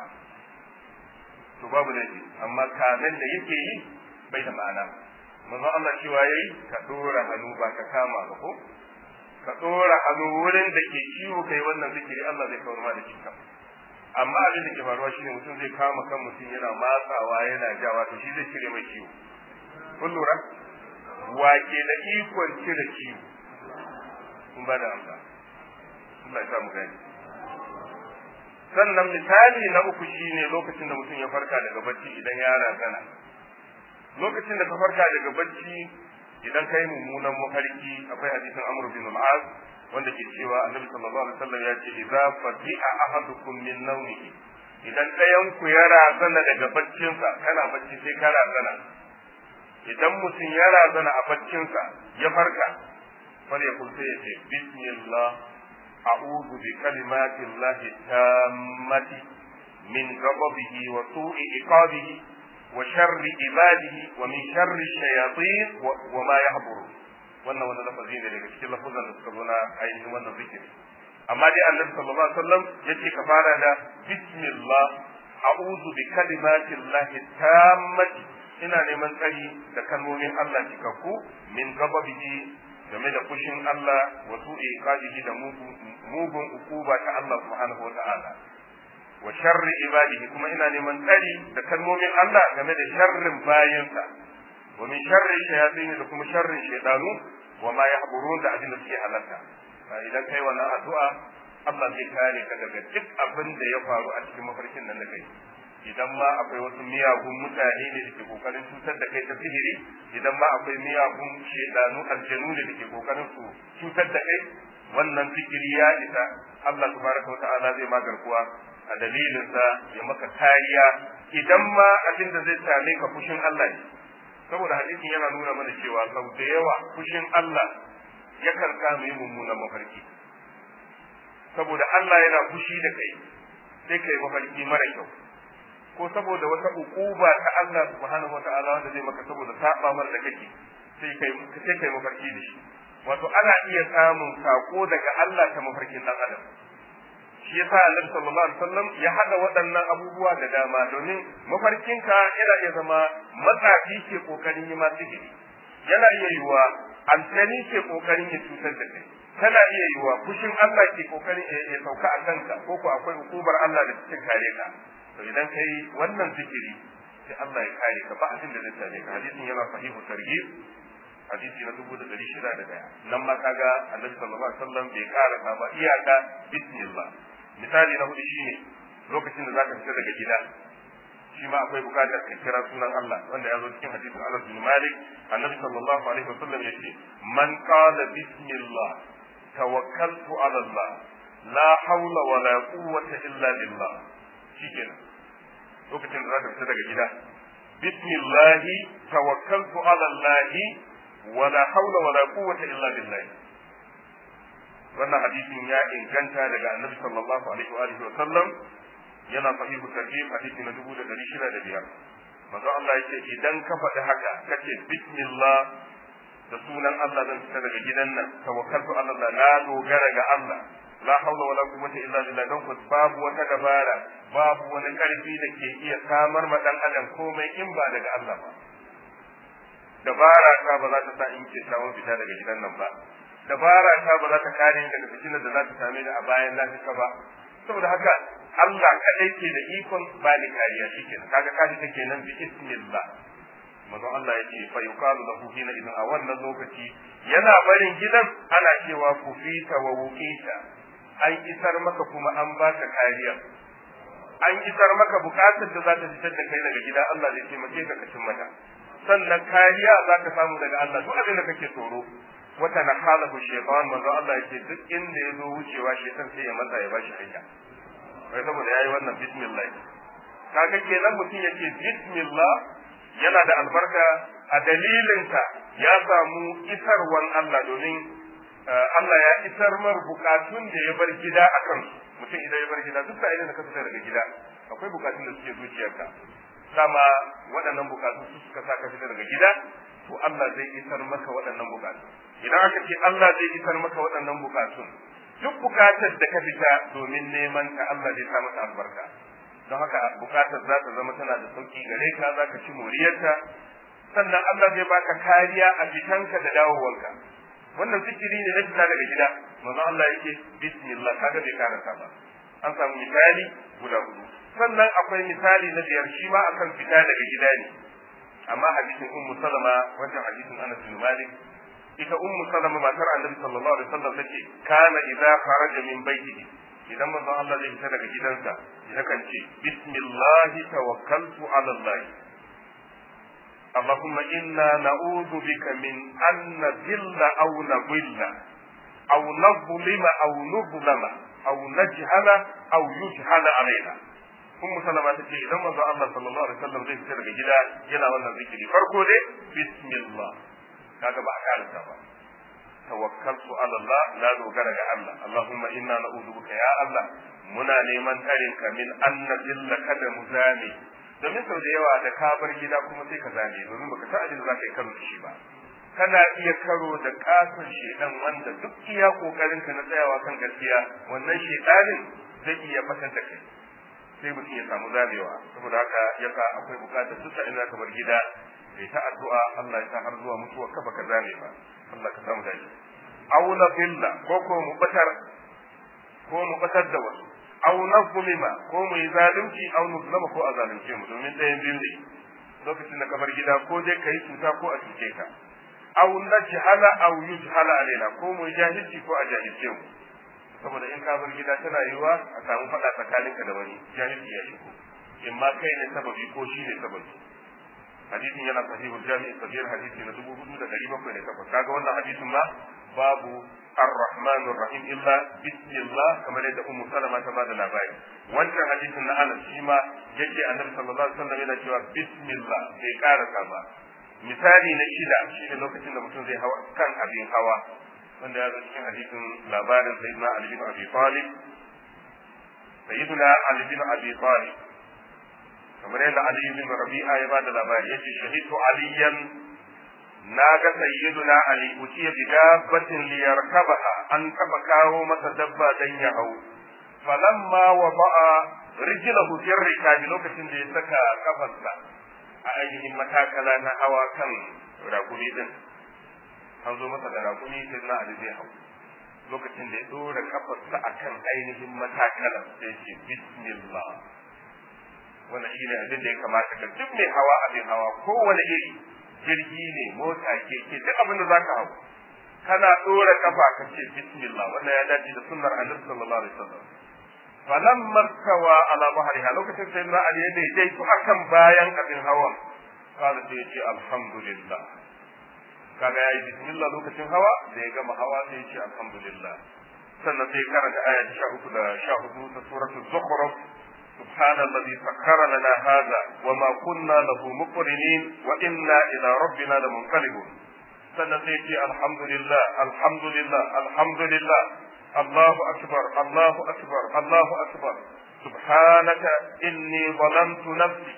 to babu laifi amma kamen da yake yi bai da ma'ana manzo Allah cewa yayi ka dora hannu ba ka kama ba ko ka dora hannu wurin da ke ciwo kai wannan zikiri Allah zai kawar ma da cikin amma abin da ke faruwa shine mutum zai kama kan mutum yana matsawa yana jawa to shi zai cire mai ciwo kun lura wake da ikon cire ciwo kun ba da amsa Allah ya samu gani sannan misali na uku shine lokacin da mutum ya farka daga bacci idan ya razana lokacin da ka farka daga bacci idan kai mummunan mafarki akwai hadisin Amr bin al-Az wanda ke cewa Annabi sallallahu alaihi wasallam ya ce idza fatiha ahadukum min nawmihi idan ɗayan ku ya razana daga baccinsa kana bacci sai ka razana idan mutum ya razana a baccinsa ya farka fal ya kulta ya ce bismillah a'udhu bi kalimati llahi tammati min ghadabihi wa su'i iqabihi wa sharri ibadihi wa min sharri shayatin wa ma yahduru wannan wani lafazi ne daga cikin lafazan da suka zo na ainihin wannan zikiri amma dai annabi sallallahu alaihi wasallam yace ka fara da bismillah a'udhu bi kalimati llahi tammati ina neman tsari da kalmomin Allah cikakku min gababihi game da fushin Allah wa su'i qadihi da mugun ukuba ta Allah subhanahu wata'ala wa sharri ibadihi kuma ina neman tsari da kalmomin Allah game da sharrin bayinsa wa min sharri shayatin da kuma sharrin shaytanu wa ma yahburun da abin da suke halatta idan kai wannan addu'a Allah zai kare ka daga duk abin da ya faru a cikin mafarkin nan da kai idan ma akwai wasu miyagun mutane ne da ke kokarin cutar da kai ta sihiri idan ma akwai miyagun shedanu aljanu ne da ke kokarin su cutar da kai wannan zikiri ya isa Allah tabaraka wa ta'ala zai ma garkuwa a dalilin sa ya maka kariya idan ma abin da zai same ka fushin Allah ne saboda hadisin yana nuna mana cewa sau da yawa fushin Allah yakan kama yi mummunan mafarki saboda Allah yana fushi da kai sai kai mafarki mara kyau ko saboda wata ukuba ta Allah subhanahu wataala wanda zai maka saboda saba mar da kake sai kai sai kai mafarki da shi wato ana iya samun sako daga Allah ta mafarkin dan adam shi yasa Annabi sallallahu alaihi wasallam ya hada waɗannan abubuwa da dama domin mafarkinka yana iya zama matsafi ke kokarin yi masu sihiri yana iya yiwa aljani ke kokarin ya cutar da kai tana iya yiwa fushin Allah ke kokarin ya sauka a kanka ko ko akwai hukumar Allah da cikin kare ka to idan kai wannan zikiri sai Allah ya kare ka ba abin da zai same ka hadisin yana sahihu targhib hadisi na dubu da dari shida da daya nan ma kaga annabi sallallahu alaihi wasallam bai kara ka ba iyaka bismillah misali na hudu shine lokacin da zaka fita daga gida shi ma akwai bukatar ka kira sunan Allah wanda ya zo cikin hadisin Anas bin Malik annabi sallallahu alaihi wasallam yace man qala bismillah tawakkaltu ala Allah la hawla wala quwwata illa billah shikenan lokacin da zaka fita daga gida bismillah tawakkaltu ala Allah wala hawla wala quwwata illa billah wannan hadisin ya inganta daga annabi sallallahu alaihi wa alihi wa sallam yana sahihu tarhib hadisi na dubu da dari shida da biyar manzo Allah yake idan ka faɗi haka kace bismillah da sunan Allah zan fita daga gidan nan tawakkaltu ala Allah na dogara ga Allah la hawla wala quwwata illa billah don ku babu wata dabara babu wani karfi da ke iya samar ma dan adam komai in ba daga Allah ba dabara ta ba za ta sa in ke samu fita daga gidan nan ba dabara ta ba za ta kare ni daga fitinar da za ta same ni a bayan lafiya ba saboda haka Allah kadai ke da ikon bani kariya shikenan kaga kaji take nan bi ismillah manzo Allah yake fa yuqalu lahu hina idan a wannan lokaci yana barin gidan ana cewa ku fita wa wuqita an isar maka kuma an baka kariya an isar maka bukatar da za ta fitar da kai daga gida Allah zai taimake ka ka cin mata sannan kariya za ka samu daga Allah duk abin da kake tsoro wata na halahu shaytan manzo Allah yake duk inda ya zo wucewa shaytan sai ya matsa ya bashi hanya wai saboda yayi wannan bismillah kaga kenan mutum yake bismillah yana da albarka a dalilinsa ya samu isarwan Allah domin Allah ya isar mar bukatun da ya bar gida a kan mutum idan ya bar gida duk sa'ilin da ka fita daga gida akwai bukatun da suke zuciyarka sama waɗannan bukatu su suka sa ka fita daga gida to Allah zai isar maka waɗannan bukatu idan aka ce Allah zai isar maka waɗannan bukatun duk bukatar da ka fita domin neman ta Allah zai sa maka albarka don haka bukatar za ta zama tana da sauki gare ka za ka ci moriyarta sannan Allah zai baka kariya a fitanka da dawowanka wannan zikiri ne na fita daga gida manzo Allah yake bismillah kaga bai karanta ba an samu misali guda hudu sannan akwai misali na biyar shi ma akan fita daga gida ne amma hadisin ummu salama wannan hadisin Anas bin Malik ita ummu salama matar annabi sallallahu alaihi wasallam take kana idza kharaja min baitihi idan manzon Allah zai fita daga gidansa yakan ce bismillah tawakkaltu ala Allah اللهم إنا نعوذ بك من أن نذل أو نضل أو نظلم أو نظلم أو نجهل أو يجهل علينا Ummu Salama ta ce idan manzo Allah sallallahu alaihi wasallam zai fita daga gida yana wannan zikiri farko dai bismillah kaga ba a karanta ba tawakkaltu ala Allah na dogara ga Allah Allahumma inna na'udhu bika ya Allah muna neman tarin ka min an nadilla kada mu zame domin sau da yawa da ka bar gida kuma sai ka zame domin baka san abin da za ka yi karo da shi ba kana iya karo da katon shedan wanda duk iya kokarin ka na tsayawa kan gaskiya wannan shedanin zai iya fatar da kai sai mutum ya samu zamewa saboda haka yasa akwai bukatar duk sa'in za ka bar gida kai ta addu'a Allah ya sa har zuwa mutuwa ka baka zame ba Allah ka samu dace aw na filla ko ko mu batar ko mu batar da wasu aw nazlima ko mu yi zalunci aw nuzlama ko a zalunce mu domin ɗayan biyu ne lokacin da ka bar gida ko dai ka yi cuta ko a cuce ka aw najhala aw yujhala alaina ko mu yi jahilci ko a jahilce mu saboda in ka bar gida tana yiwa a samu faɗa tsakaninka da wani jahilci ya shigo in ma kai ne sababi ko shi ne sababi hadisin yana sahihul jami'i sahih hadisi na dubu hudu da ɗari bakwai da takwas kaga wannan hadisin ma babu الرحمن الرحيم إلا بسم الله كما يدى أم سلمة تبادل الأبائي وانت حديث أن أنا شيما يجي النبي صلى الله عليه وسلم إلى جواب بسم الله في كارة ba. misali na shida shi ne lokacin da mutum zai hawa kan abin hawa wanda ya zo cikin hadisin labarin sayyidina Ali bin Abi Talib sayyidina Ali bin Abi Talib kamar yadda Ali bin Rabi'a ya bada labari yace shahidu aliyan na ga sayyiduna Ali utiya bi dabbatin li yarkabaha an taba kawo masa dabba dan ya hau falamma wada'a rijlahu fi rikabi lokacin da ya saka kafarsa a ainihin matakala na hawa kan rakumi din an zo masa da rakumi sai na Ali zai hau lokacin da ya dora kafarsa akan ainihin matakala sai ce bismillah wannan shine abin da ya kamata ka duk mai hawa abin hawa kowane iri jirgi ne mota keke duk abin da zaka hau kana dora kafa ka ce bismillah wannan ya dace da sunnar annabi sallallahu alaihi wasallam falamma tawa ala bahriha lokacin sai na ali ne dai to akan bayan abin hawan kada sai ya ce alhamdulillah kaga yayi bismillah lokacin hawa da ya gama hawa sai ya ce alhamdulillah sannan sai karanta aya 13 da 14 ta suratul zukhruf سبحان الذي سخر لنا هذا وما كنا له مقرنين وإنا إلى ربنا لمنقلبون سنتيجي الحمد لله الحمد لله الحمد لله الله أكبر الله أكبر الله أكبر سبحانك إني ظلمت نفسي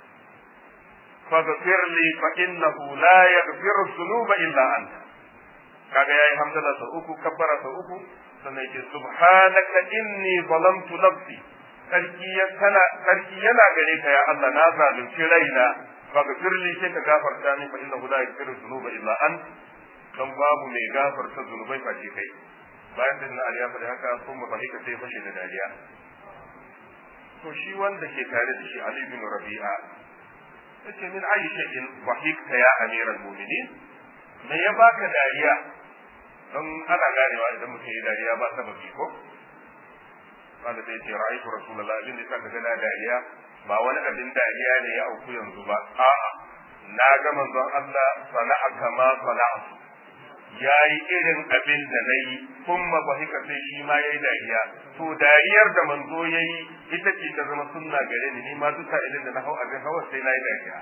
فاغفر لي فإنه لا يغفر الذنوب إلا أنت kaga yayi hamdala sau uku kabbara sau uku sannan yake subhanaka inni zalamtu nafsi sarki yana sarki yana gare ka ya Allah na zalunci raina faghfir li sai ka gafarta min fa innahu la yaghfiru dhunuba illa an dan babu mai gafarta zunubai face kai bayan da na aliya fa haka sun mu fahika sai fashe da dariya to shi wanda ke tare da shi Ali bin Rabi'a yace min ayi shay'in fahikta ya amiral mu'minin me ya baka dariya don ana ganewa idan mutum ya dariya ba sababi ko wanda sai ce ra'aytu rasulullah abin da saka ga dariya ba wani abin dariya ne ya auku yanzu ba a'a na ga manzon Allah sana'a kama sana'a yayi irin abin da nayi kuma ba hika sai shi ma yayi dariya to dariyar da manzo yayi ita ce ta zama sunna gare ni ni ma duka idan da na hau abin hawa sai nayi dariya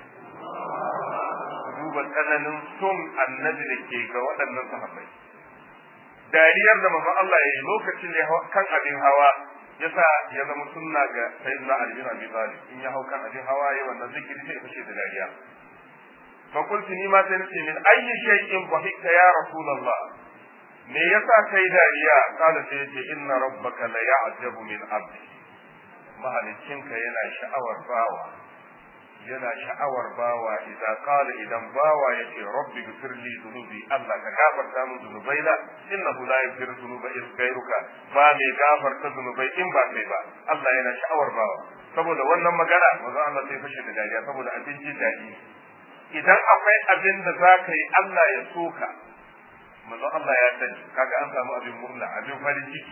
duba tsananin son annabi da ke ga waɗannan sahabbai dariyar da manzon Allah ya yi lokacin da kan abin hawa yasa ya zama sunna ga sayyidina Ali bin Abi Talib in ya hau kan abin hawa ya wannan zikiri sai fashe da dariya fa qultu ni ma sai nace min ayyi shay'in dhahikta ya rasulullah me yasa kai dariya kala sai yace inna rabbaka la ya'jabu min abdi mahalicinka yana sha'awar bawa yana sha'awar bawa idan qala idan bawa yace rabbi ghfir li dhunubi Allah ka gafarta min dhunubaina innahu la yaghfiru dhunuba illa ghayruka ba mai gafarta dhunubai in ba kai ba Allah yana sha'awar bawa saboda wannan magana manzo Allah sai fashe da dariya saboda abin jin daɗi idan akwai abin da za ka yi Allah ya soka manzo Allah ya sani kaga an samu abin murna abin farin ciki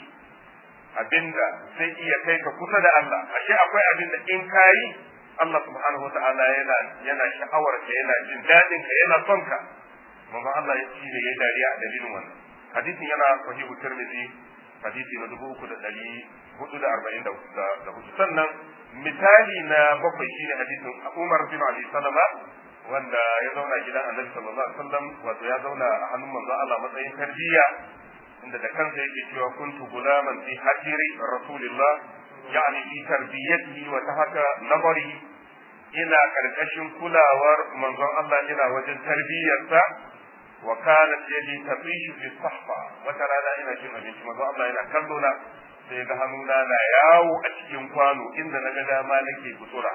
abinda zai iya kai ka kusa da Allah ashe akwai abin da in kayi Allah subhanahu wata'ala yana yana sha'awar ka yana jin dadin ka yana son ka manzo Allah ya ci ne yayi dariya a dalilin wannan hadisin yana sahihu tirmidhi hadisi na dubu uku da ɗari hudu da arba'in da hudu sannan misali na bakwai shine hadisin Umar bin Abi Salama wanda ya zauna gidan Annabi sallallahu alaihi wasallam wato ya zauna a hannun manzo Allah matsayin tarbiyya inda da kansa yake cewa kuntu gulaman fi hajiri rasulillah يعني في تربيته وتحت نظري ina karkashin kulawar manzon Allah ina wajen tarbiyyarsa wa kanat yadi tatishu fi sahfa wata rana ina cin abinci manzon Allah yana kallo na sai ga hannuna na yawo a cikin kwano inda na ga dama nake gutsura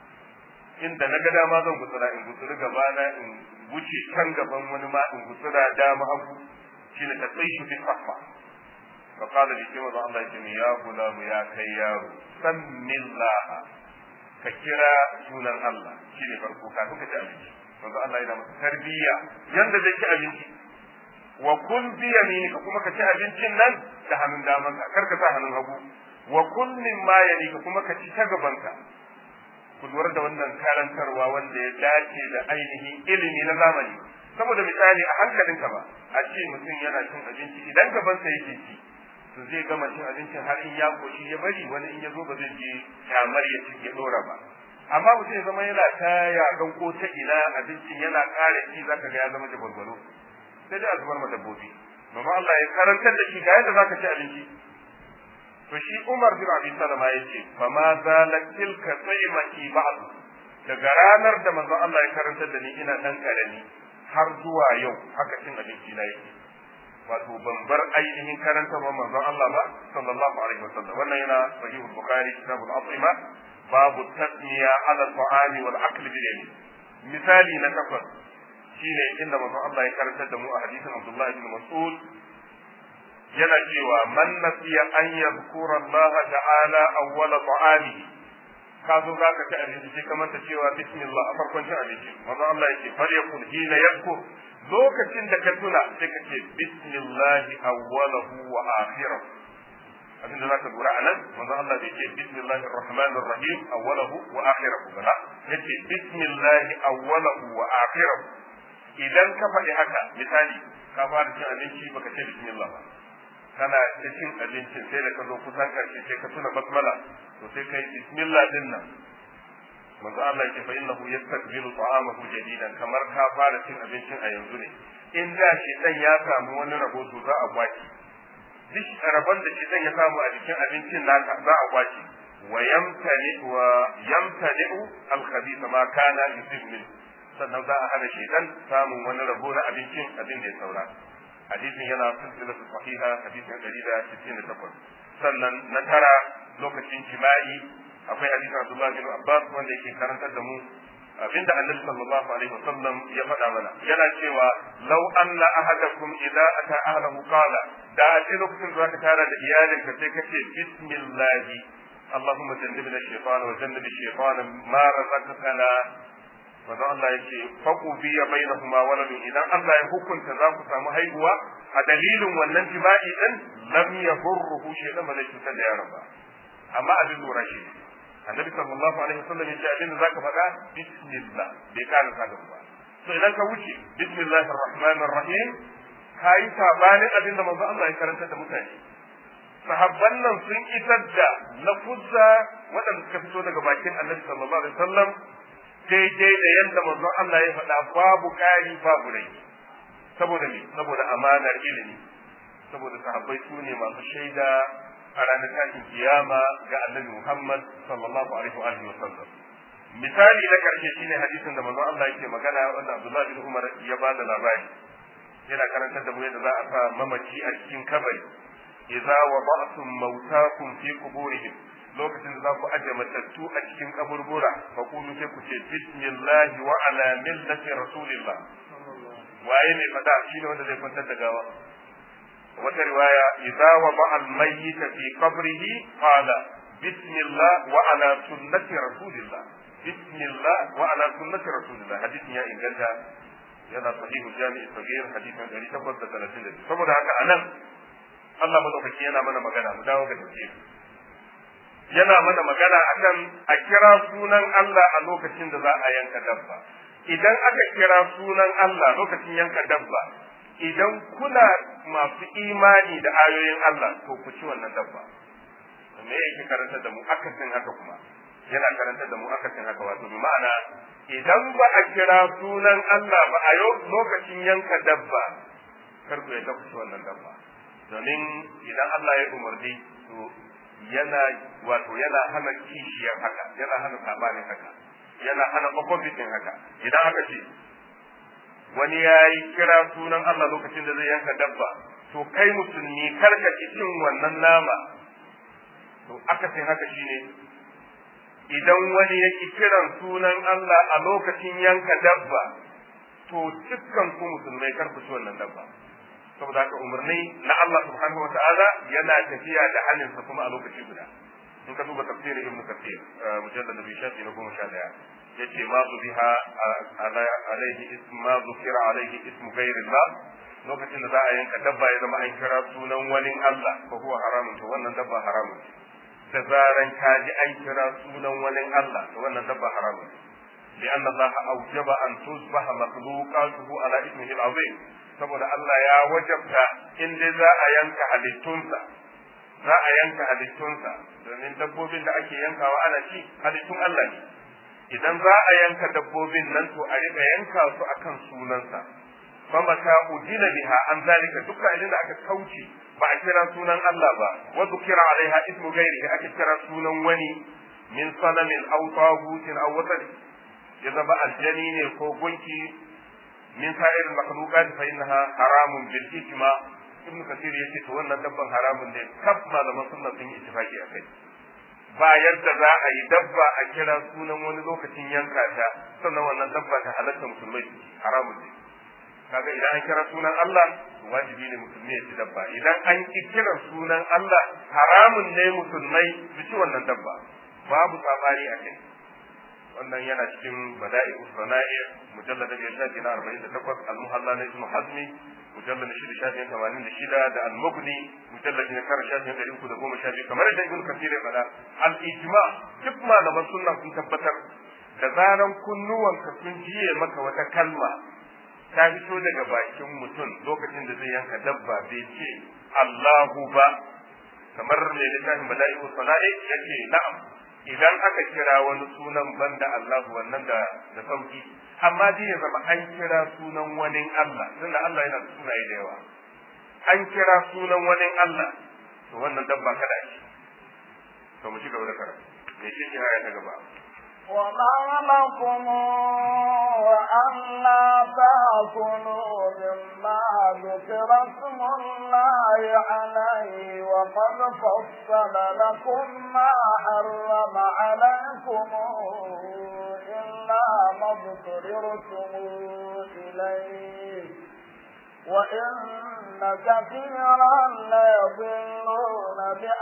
inda na ga dama zan gutsura in gutsuri gaba na in wuce can gaban wani ma in gutsura dama hagu shine tatishu fi sahfa فقال لي كما الله يجمع يا غلام يا كيار سم الله ككرا سنن الله شيني فرقو كافin ka ci abinci manzo Allah yana masa tarbiyya yanda zai ci abinci wa kun bi yaminika kuma ka ci abincin nan da hannun daman ka kar ka sa hannun hagu wa kun min ma yalika kuma ka ci ta gaban ka ku lura da wannan karantarwa wanda ya dace da ainihin ilimi na zamani saboda misali a hankalinka ba a ce mutum yana cin abinci idan gabansa yake ci to zai gama cin abincin har in ya koshi ya bari wani in ya zo ba zai je kyamar ya ci ya dora ba amma mutum ya zama yana ta yakan ko ta ina abincin yana ƙara ci zaka ga ya zama da gwargwaro sai dai a zubar ma dabbobi mama Allah ya karantar da shi ga yadda zaka ci abinci to shi Umar bin Abi Salama yace fa ma zalat tilka saymati ba'd daga ranar da manzon Allah ya karantar da ni ina dan karami har zuwa yau haka cin abinci na yake wato ban bar ainihin karantarwar manzon Allah ba sallallahu alaihi wasallam wannan yana sahih bukhari kitabul atima babu tasmiya ala ta'ami wal akl bil yamin misali na takwas shine inda manzon Allah ya karantar da mu a hadisin Abdullah ibn Mas'ud yana cewa man nasiya an yadhkura Allah ta'ala awwala ta'amihi ka zo za ka ci abinci sai ka manta cewa bismillah a farkon cin abinci manzon Allah yake falyakun hina yadhkur lokacin da ka tuna sai ka ce bismillahi awwalahu wa akhirahu abinda zaka lura anan manzo Allah bai ce bismillahi arrahmanir rahim awwalahu wa akhirahu ba yace bismillahi awwalahu wa akhirahu idan ka faɗi haka misali ka fara cin abinci baka ce bismillah ba kana ta cin abincin sai da ka zo kusan karshe sai ka tuna basmala to sai kai bismillah din nan manzo Allah yake fa innahu yastakbilu ta'amahu jadidan kamar ka fara cin abincin a yanzu ne in da shi dan ya samu wani rabo to za a kwaci duk rabon da shi dan ya samu a cikin abincin naka za a kwaci wa yamtani wa yamtani al khabith ma kana yusib min sannan za a hana shi dan samun wani rabo na abincin abin da ya saura hadisin yana silsilatu sahiha hadisin 168 sannan na tara lokacin jima'i akwai hadisin Abdullah bin Abbas wanda yake karantar da mu abinda Annabi sallallahu alaihi wasallam ya faɗa mana yana cewa law anna ahadakum idza ata ahlahu qala da a ce lokacin da ka tara da iyalinka sai ka ce bismillah اللهم جنبنا الشيطان وجنب الشيطان ما رزقتنا manzo Allah yake faku biya bainahuma waladun idan Allah ya hukunta za ku samu haihuwa a dalilin wannan jima'i din lam yahurruhu shaytan ba zai cutar da yaron ba amma abin lura shi annabi sallallahu alaihi wasallam ya ce abin da zaka faɗa bismillah bai kana sa ba to idan ka wuce bismillahir rahmanir rahim kai sabanin abin da manzo Allah ya karanta da mutane sahabban nan sun isar da lafuzza waɗanda suka fito daga bakin annabi sallallahu alaihi wasallam daidai da yadda manzon Allah ya faɗa babu ƙari babu rai saboda me saboda amanar ilimi saboda sahabbai su ne masu shaida a ranar tashin kiyama ga annabi Muhammad sallallahu alaihi wa alihi wasallam misali na karshe shine hadisin da manzon Allah yake magana wanda Abdullah bin Umar ya ba da labari yana karantar da mu yadda za a sa mamaci a cikin kabari idza wada'tum mautakum fi quburihim lokacin da za ku aje matattu a cikin kaburbura fa kulu sai ku ce bismillah wa ala millati rasulillah waye ne fada shine wanda zai kwantar da gawa wata riwaya idza wada al mayyit fi qabrihi qala bismillah wa ala sunnati rasulillah bismillah wa ala sunnati rasulillah hadisin ya inganta yana sahihu jami'i sagir hadisin 832 saboda haka anan Allah madaukaki yana mana magana mu dawo ga tafsiri yana mana magana akan a kira sunan Allah a lokacin da za a yanka dabba idan aka kira sunan Allah lokacin yanka dabba idan kuna masu imani da ayoyin Allah to ku ci wannan dabba me yake karanta da mu akasin haka kuma yana karanta da mu akasin haka wato bi ma'ana idan ba a kira sunan Allah ba a lokacin yanka dabba kar ku yadda ku ci wannan dabba domin idan Allah ya umarni to yana wato yana hana kishiyar haka yana hana sabanin haka yana hana opposition haka idan aka ce wani ya yi kira sunan Allah lokacin da zai yanka dabba to kai musulmi karka ci cin wannan nama to aka sai haka shine idan wani ya ki kiran sunan Allah a lokacin yanka dabba to dukkan ku musulmai kar ku ci wannan dabba saboda haka umarni na Allah subhanahu wataala yana tafiya da halinsa kuma a lokaci guda in ka duba tafsirin ibnu kathir mujallad nabi shafi na goma sha daya yace ma su biha alaihi ism ma zukira alaihi ismu ghairillah lokacin da za a yanka dabba ya zama an kira sunan wani Allah fa huwa haramun to wannan dabba haramun da zaran ka ji an kira sunan wani Allah to wannan dabba haramun لأن الله أوجب أن تصبح مخلوقاته على اسمه العظيم saboda Allah ya wajabta in dai za a yanka halittunsa za a yanka halittunsa domin dabbobin da ake yankawa ana ci halittun Allah ne idan za a yanka dabbobin nan to a riƙa yanka su akan sunansa fama ta udina biha an zalika duka idan da aka kauce ba a kira sunan Allah ba wa zukira alaiha ismu ghairihi aka kira sunan wani min sanamin aw tagutin aw wasali ya zama aljani ne ko gunki min sa'ir makhluqat fa innaha haramun bil ijma ibn kathir yace to wannan dabban haramun ne kaf malaman sunna sun yi ittifaki akai ba yadda za a yi dabba a kira sunan wani lokacin yanka ta sannan wannan dabba ta halatta musulmai haramun ne kaga idan an kira sunan Allah wajibi ne musulmi ya ci dabba idan an ki kira sunan Allah haramun ne musulmai su ci wannan dabba babu sabani a kai wannan yana cikin bada'i usana'i mujallad da shafi na 48 al-muhalla na ibn hazmi mujallad na shida shafi na 86 da al-mughni mujallad na kar shafi na 312 kamar da ibn kathir ya faɗa al-ijma duk malaman sunna sun tabbatar da zaran kunnuwanka sun jiye maka wata kalma ta fito daga bakin mutum lokacin da zai yanka dabba bai ce Allahu ba kamar mai littafin bada'i usana'i yace na'am idan aka kira wani sunan banda Allah wannan da da sauki amma dai ya zama an kira sunan wani Allah tunda Allah yana da sunaye da yawa an kira sunan wani Allah to wannan dabba kada shi to mu ci gaba da karatu me shi ke aya ta gaba وما لكم ألا تأكلوا مما ذكر اسم الله عليه وقد فصل لكم ما حرم عليكم إلا ما اضطررتم إليه وإن كثيرا ليضلون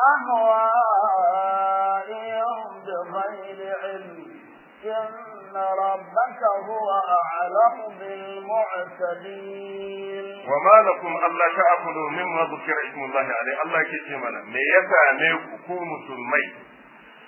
بأهوائهم بغير علم إن ربك هو أعلم بالمعتدين وما لكم ألا تأكلوا مما ذكر اسم الله عليه الله يكي منا me ya same ku ku musulmai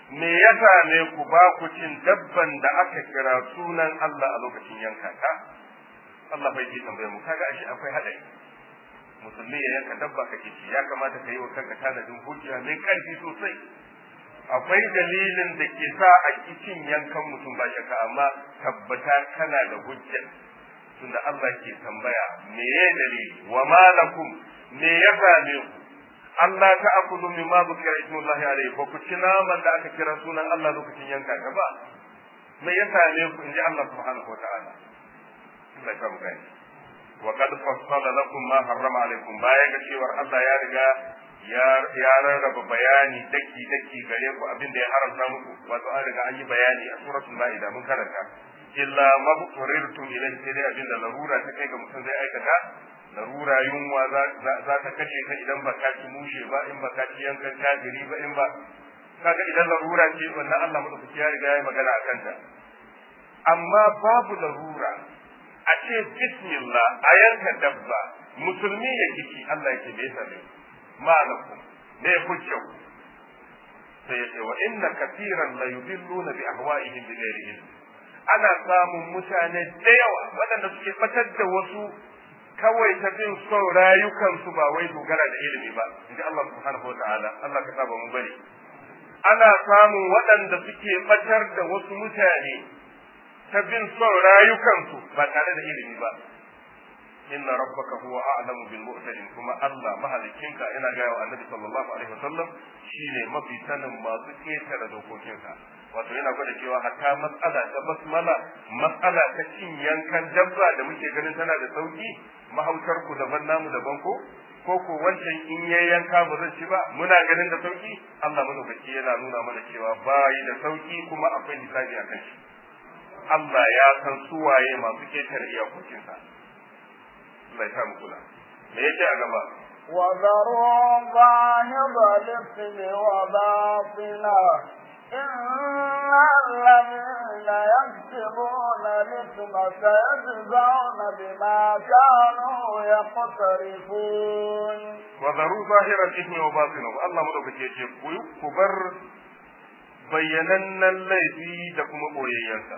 me ya same ku ba ku cin dabban da aka kira sunan Allah a lokacin yanka ta Allah bai ji tambaye mu kaga ashe akwai hadari musulmi ya yanka dabba kake ci ya kamata ka yi wa kanka tanadin hujja mai karfi sosai akwai dalilin da ke sa a cin yankan mutum ba shakka amma tabbata kana da hujja tunda Allah ke tambaya me ya dalili wa malakum me ya same ku Allah ta akulu min ma zukira ismullahi alayhi ba ku ci naman da aka kira sunan Allah lokacin yanka ta ba me ya same ku inji Allah subhanahu wataala Allah ya gani wa qad fassala lakum ma harrama alaykum baya ga cewar Allah ya riga ya rarraba bayani daki daki gare ku abin da ya haramta muku wato an riga an yi bayani a suratul maida mun karanta illa mabturirtum ilayhi sai dai abin da larura ta kai ga mutum zai aikata larura yunwa za ta kashe ka idan ba ka ci mushe ba in ba ka ci yankan kafiri ba in ba kaga idan larura ce wannan Allah madaukaki ya riga ya magana akan ta amma babu larura a ce bismillah a yanka dabba musulmi ya kici Allah yake bai same malakum ne hujja sai ya ce wa inna katiran la yudilluna bi ahwa'ihim bi ghairi ilm ana samun mutane da yawa waɗanda suke fatar da wasu kawai ta bin son rayukansu ba wai dogara da ilimi ba inji Allah subhanahu wa ta'ala Allah ka saba mu bari ana samun waɗanda suke fatar da wasu mutane ta bin son rayukansu ba tare da ilimi ba inna rabbaka huwa a'lamu bil mu'tadin kuma Allah mahalikinka yana ga wa annabi sallallahu alaihi wasallam shine mafi sanin masu ketare dokokinsa wato yana gwada cewa hatta matsala ta basmala matsala ta cin yankan dabba da muke ganin tana da sauki mahautar ku daban namu daban ko ko ko wancan in yayi yanka ba zan ci ba muna ganin da sauki Allah madaukaki yana nuna mana cewa bayi da sauki kuma akwai hisabi a kan shi Allah ya san suwaye masu ketare iyakokinsa Allah ya samu kula me yake a gaba وذروا ظاهر الإثم وباطنه إن الذين يكسبون الإثم سيجزون بما كانوا يقترفون وذروا ظاهر الإثم وباطنه الله مدوكake yace ku bar bayyanannen laifi da kuma boyayyansa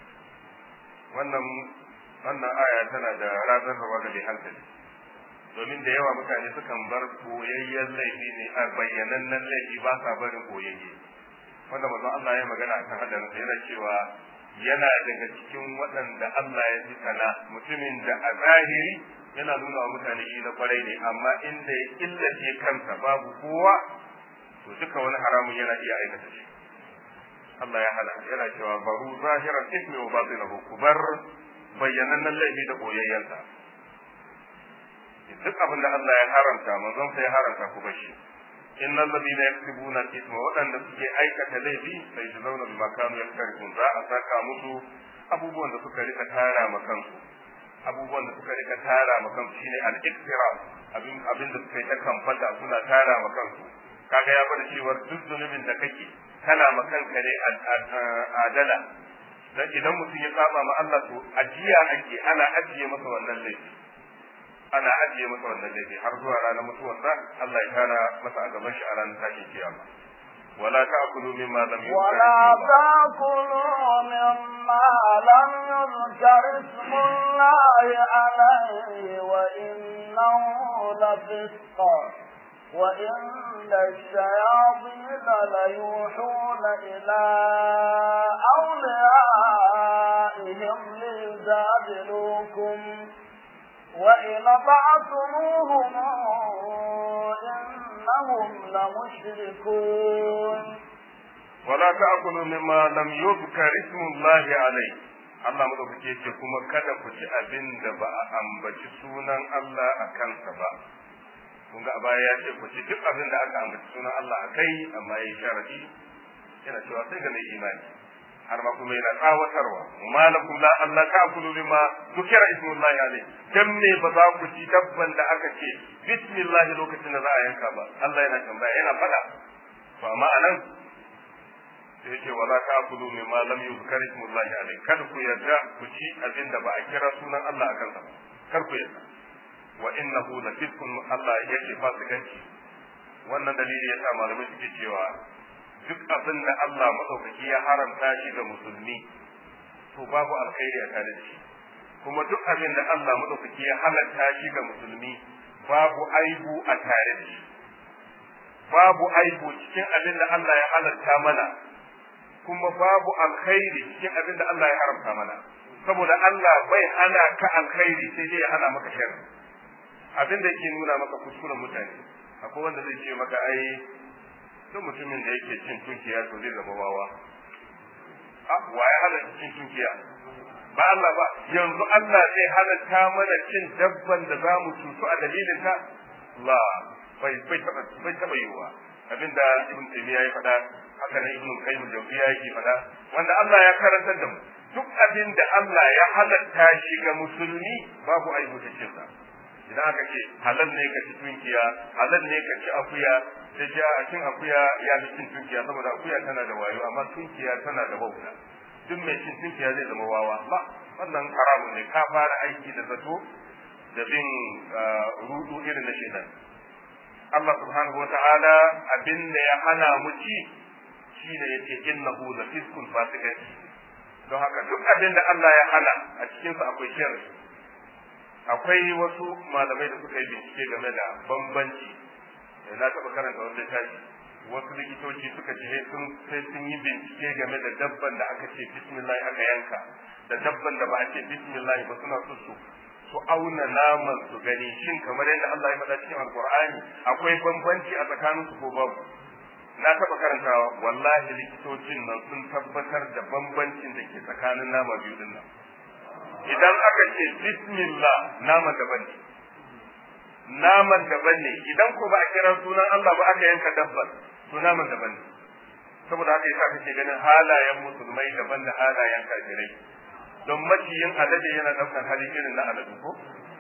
wannan wannan aya tana da razanarwa ga mai hankali domin da yawa mutane sukan bar boyayyen laifi ne a bayyanannen laifi ba sa barin boyayye wanda manzon Allah ya magana akan hadarin yana cewa yana daga cikin waɗanda Allah ya fi sana mutumin da a zahiri yana nuna wa mutane shi na kwarai ne amma inda ya killace kansa babu kowa to duka wani haramun yana iya aikata shi Allah ya hana yana cewa baru zahiran ismi wa batinahu kubar bayyanannen laifi da boyayyansa duk abin da Allah ya haramta manzon sai ya haramta ku bashi innal ladina yaktubuna al-ithma wadanda suke aikata laifi sai su zauna bima kanu yaktarifun za a saka musu abubuwan da suka rika tara ma kansu abubuwan da suka rika tara ma kansu shine al-iktira abin abin da suka yi ta kamfata suna tara ma kansu kaga ya bada cewa duk zunubin da kake kana ma kanka ne adala dan idan mutum ya saba ma Allah to ajiya ake ana ajiye masa wannan laifi ana ajiye masa wannan laifi har zuwa ranar mutuwarsa Allah ya kara masa a gaban shi a ranar tashin kiyama ولا تأكلوا مما لم يذكر ولا تأكلوا مما لم يذكر اسم الله عليه وإنه لفسق وإن الشياطين ليوحون إلى أوليائهم ليجادلوكم وإن أطعتموهم إنهم لمشركون ولا تأكلوا مما لم يذكر اسم الله عليه Allah madaukake ce kuma kada ku ci abin da ba a ambaci sunan Allah a kansa ba kun ga a baya ya ce ku ci duk abin da aka ambaci sunan Allah a kai amma ya sharadi yana cewa sai ga mai imani har ma kuma yana tsawatarwa malakum la Allah ta'kulu bima dhukira ismullahi alayhi dan me ba za ku ci dabban da aka ce bismillah lokacin da za a yanka ba Allah yana tambaya yana fada to amma anan sai yake wala ta'kulu mimma lam yuzkar ismullahi alayhi kada ku yarda ku ci abin da ba a kira sunan Allah a kansa ba kar ku yarda wa innahu la fiskun Allah yake fasikanci wannan dalili yasa malamai suke cewa duk abin da Allah madaukaki ya haramta shi ga musulmi to babu alkhairi a tare da shi kuma duk abin da Allah madaukaki ya halatta shi ga musulmi babu aibu a tare da shi babu aibu cikin abin da Allah ya halatta mana kuma babu alkhairi cikin abin da Allah ya haramta mana saboda Allah bai hana ka alkhairi sai dai ya hana maka sharri abin da yake nuna maka kuskuren mutane akwai wanda zai ce maka ai duk mutumin da yake cin tunkiya to zai zama wawa a waye halatta cin tunkiya ba Allah ba yanzu Allah zai halatta mana cin dabban da za mu cutu a dalilin ta la bai bai taba bai taba yiwa abinda ibn taymiya ya faɗa haka nan ibn qayyim jawziya yake faɗa wanda Allah ya karantar da mu duk abin da Allah ya halatta shi ga musulmi babu aibu cikin sa idan aka ce halal ne ka ci tunkiya halal ne ka ci akuya da ja a cin akuya ya fi cin tunkiya saboda akuya tana da wayo amma tunkiya tana da wauta duk mai cin tunkiya zai zama wawa ba wannan haramun ne ka fara aiki da zato da bin rudu irin na shedan Allah subhanahu wata'ala abin da ya hana mu ci shine yace innahu la fiskun fasiqan don haka duk abin da Allah ya hana a cikin sa akwai sharri akwai wasu malamai da suka yi bincike game da bambanci na taɓa karanta wani littafi wasu likitoci suka ce sun sai sun yi bincike game da dabban da aka ce bismillah aka yanka da dabban da ba a ce bismillah ba suna so su su auna naman su gani shin kamar yadda Allah ya faɗa cikin alqur'ani akwai bambanci a tsakanin su ko babu na taɓa karantawa wallahi likitocin nan sun tabbatar da bambancin da ke tsakanin nama biyu din nan idan aka ce bismillah naman daban ne naman daban ne idan ko ba a kira sunan Allah ba aka yanka dabban to naman daban ne saboda haka yasa kake ganin halayen musulmai daban da halayen kafirai don maciyin alade yana daukar hali irin na aladu ko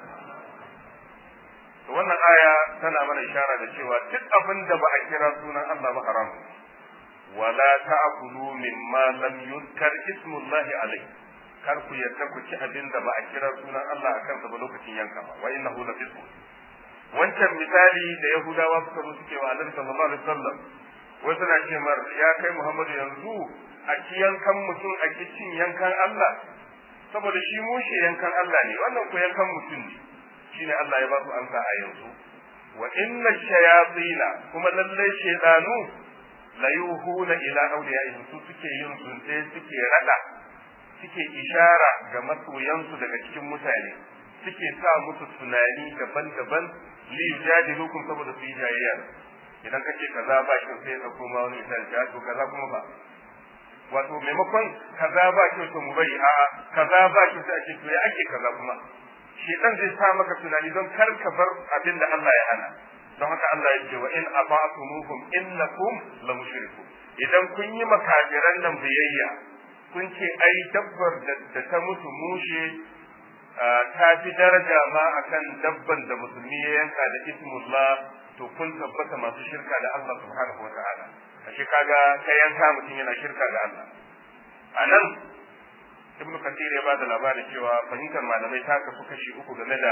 to wannan aya tana mana ishara da cewa duk abin da ba a kira sunan Allah ba haram wala ta'kulu mimma lam yuzkar ismullahi alayhi kar ku yarda ku ci abin da ba a kira sunan Allah a kansa ba lokacin yanka ba wa innahu la fisq wancan misali da yahudawa suka zo suke wa annabi sallallahu alaihi wasallam wai suna ce mar ya kai muhammadu yanzu a ci yankan mutum a ki cin yankan Allah saboda shi mushe yankan Allah ne wannan ko yankan mutum ne shine Allah ya ba su amsa a yanzu wa inna shayatina kuma lallai shaydanu la yuhuna ila awliyaihim su suke yin zunte suke rada suke ishara ga masoyansu daga cikin mutane suke sa musu tunani daban-daban li yujadilukum saboda su yi jayayya idan kace kaza ba shi sai ka koma wani misali ya to kaza kuma ba wato maimakon kaza ba shi to mu bari a'a kaza ba shi sai ake to ya ake kaza kuma shedan zai sa maka tunani don kar ka bar abin da Allah ya hana don haka Allah ya ce wa in ata'tumuhum innakum la mushrikun idan kun yi makafiran nan biyayya kun ce ai dabbar da ta mutu mushe ta fi daraja ma akan dabban da musulmi ya yanka da ismullah to kun tabbata masu shirka da Allah subhanahu wa ta'ala ashe kaga ka yanka mutum yana shirka da Allah a nan ibnu kathir ya bada labarin cewa fahimtar malamai ta kasu kashi uku game da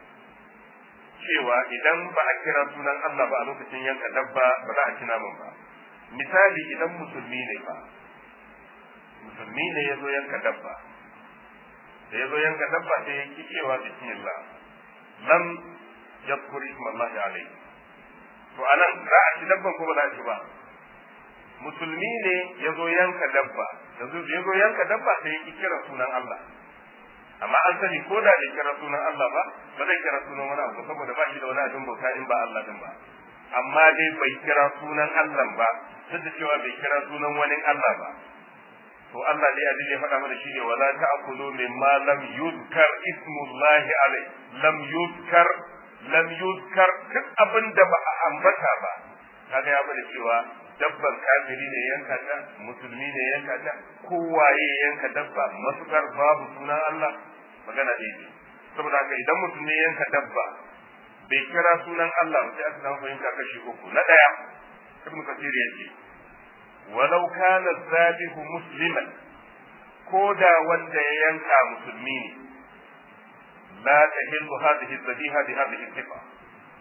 cewa idan ba a kira sunan Allah ba a lokacin yanka dabba ba za a ci naman ba misali idan musulmi ne ba musulmi ne ya zo yanka dabba da ya zo yanka dabba sai ya ki cewa bismillah lam yadhkur isma Allah alayhi to anan za a ci dabban ko ba za a ci ba musulmi ne ya zo yanka dabba yanzu ya zo yanka dabba sai ya ki kira sunan Allah amma an sani ko da bai kira sunan Allah ba ba zai kira sunan wani abu saboda ba shi da wani abin bauta in ba Allah din ba amma dai bai kira sunan Allah ba duk da cewa bai kira sunan wani Allah ba to Allah dai abin da ya faɗa mana shine wala ta'kulu mimma lam yuzkar ismullahi alai lam yuzkar lam yuzkar duk abin da ba a ambata ba kaga ya bada cewa dabban kafiri ne yanka ta musulmi ne yanka ta kowaye yanka dabba matukar babu sunan Allah magana daidai saboda haka idan mutum ne yanka dabba bai kira sunan Allah sai aka samu fahimta kashi uku na daya ibnu kasir yace walau kana zabihu musliman ko da wanda ya yanka musulmi ne la tahillu hadhihi dhabiha bi hadhihi sifa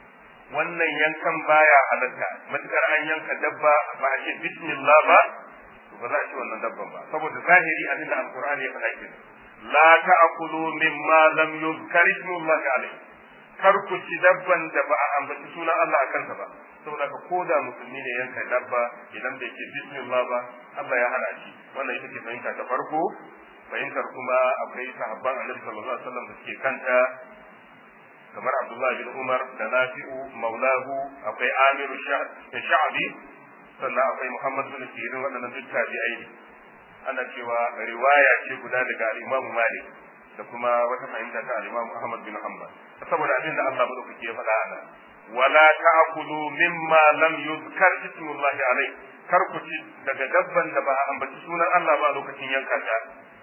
wannan yankan baya halatta matukar an yanka dabba ba a ce bismillah ba ba za a ci wannan dabban ba saboda zahiri abinda alqur'ani ya faɗa kenan la ta'kulu mimma lam yuzkar ismullah alayhi kar ku ci dabban da ba a ambaci sunan Allah a kansa ba saboda ka koda musulmi ne yanka dabba idan bai ce bismillah ba Allah ya hana shi wannan ita ce fahimta ta farko fahimtar kuma akwai sahabban annabi sallallahu alaihi wasallam da suke kanta kamar Abdullah bin Umar da Nafi'u maulahu akwai Amiru Sha'bi sannan akwai Muhammad bin Sirin waɗannan duk tabi'ai ne ana cewa riwaya ce guda daga Imam Malik da kuma wata fahimta ta Imam Ahmad bin Hanbal saboda abin da Allah madaukaki ya faɗa ana wala ta'kulu mimma lam yuzkar ismullahi alai kar ku ci daga dabban da ba a ambaci sunan Allah ba lokacin yanka ta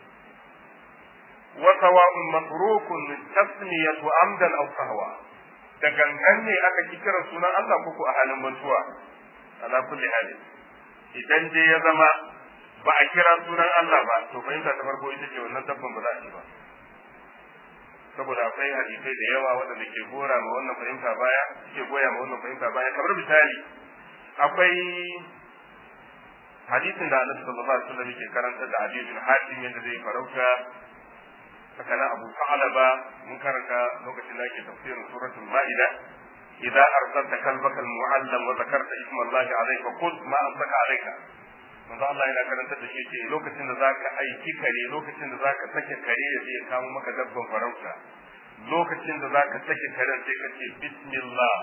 wa sawa'un masrukun tasmiyatu amdan aw sahwa da gangan ne aka ki kira sunan Allah ko a halin mantuwa ala kulli hali idan dai ya zama ba a kira sunan Allah ba to fahimta ta farko ita ce wannan dabban ba za a ci ba saboda akwai hadisai da yawa waɗanda ke gora ma wannan fahimta baya ke goya ma wannan fahimta baya kamar misali akwai hadisin da Annabi sallallahu alaihi wasallam yake karanta da Ali bin Hatim yadda zai farauta tsakanin Abu Sa'laba mun karanta lokacin da yake tafsirin suratul Ma'ida idza arsalta kalbaka al-mu'allam wa zakarta isma Allah alayhi fa qul ma amsaka alayka manzo Allah yana karanta da shi ce lokacin da zaka aiki kare lokacin da zaka sake kare ya zai kawo maka dabban farauta lokacin da zaka sake karen sai ka ce bismillah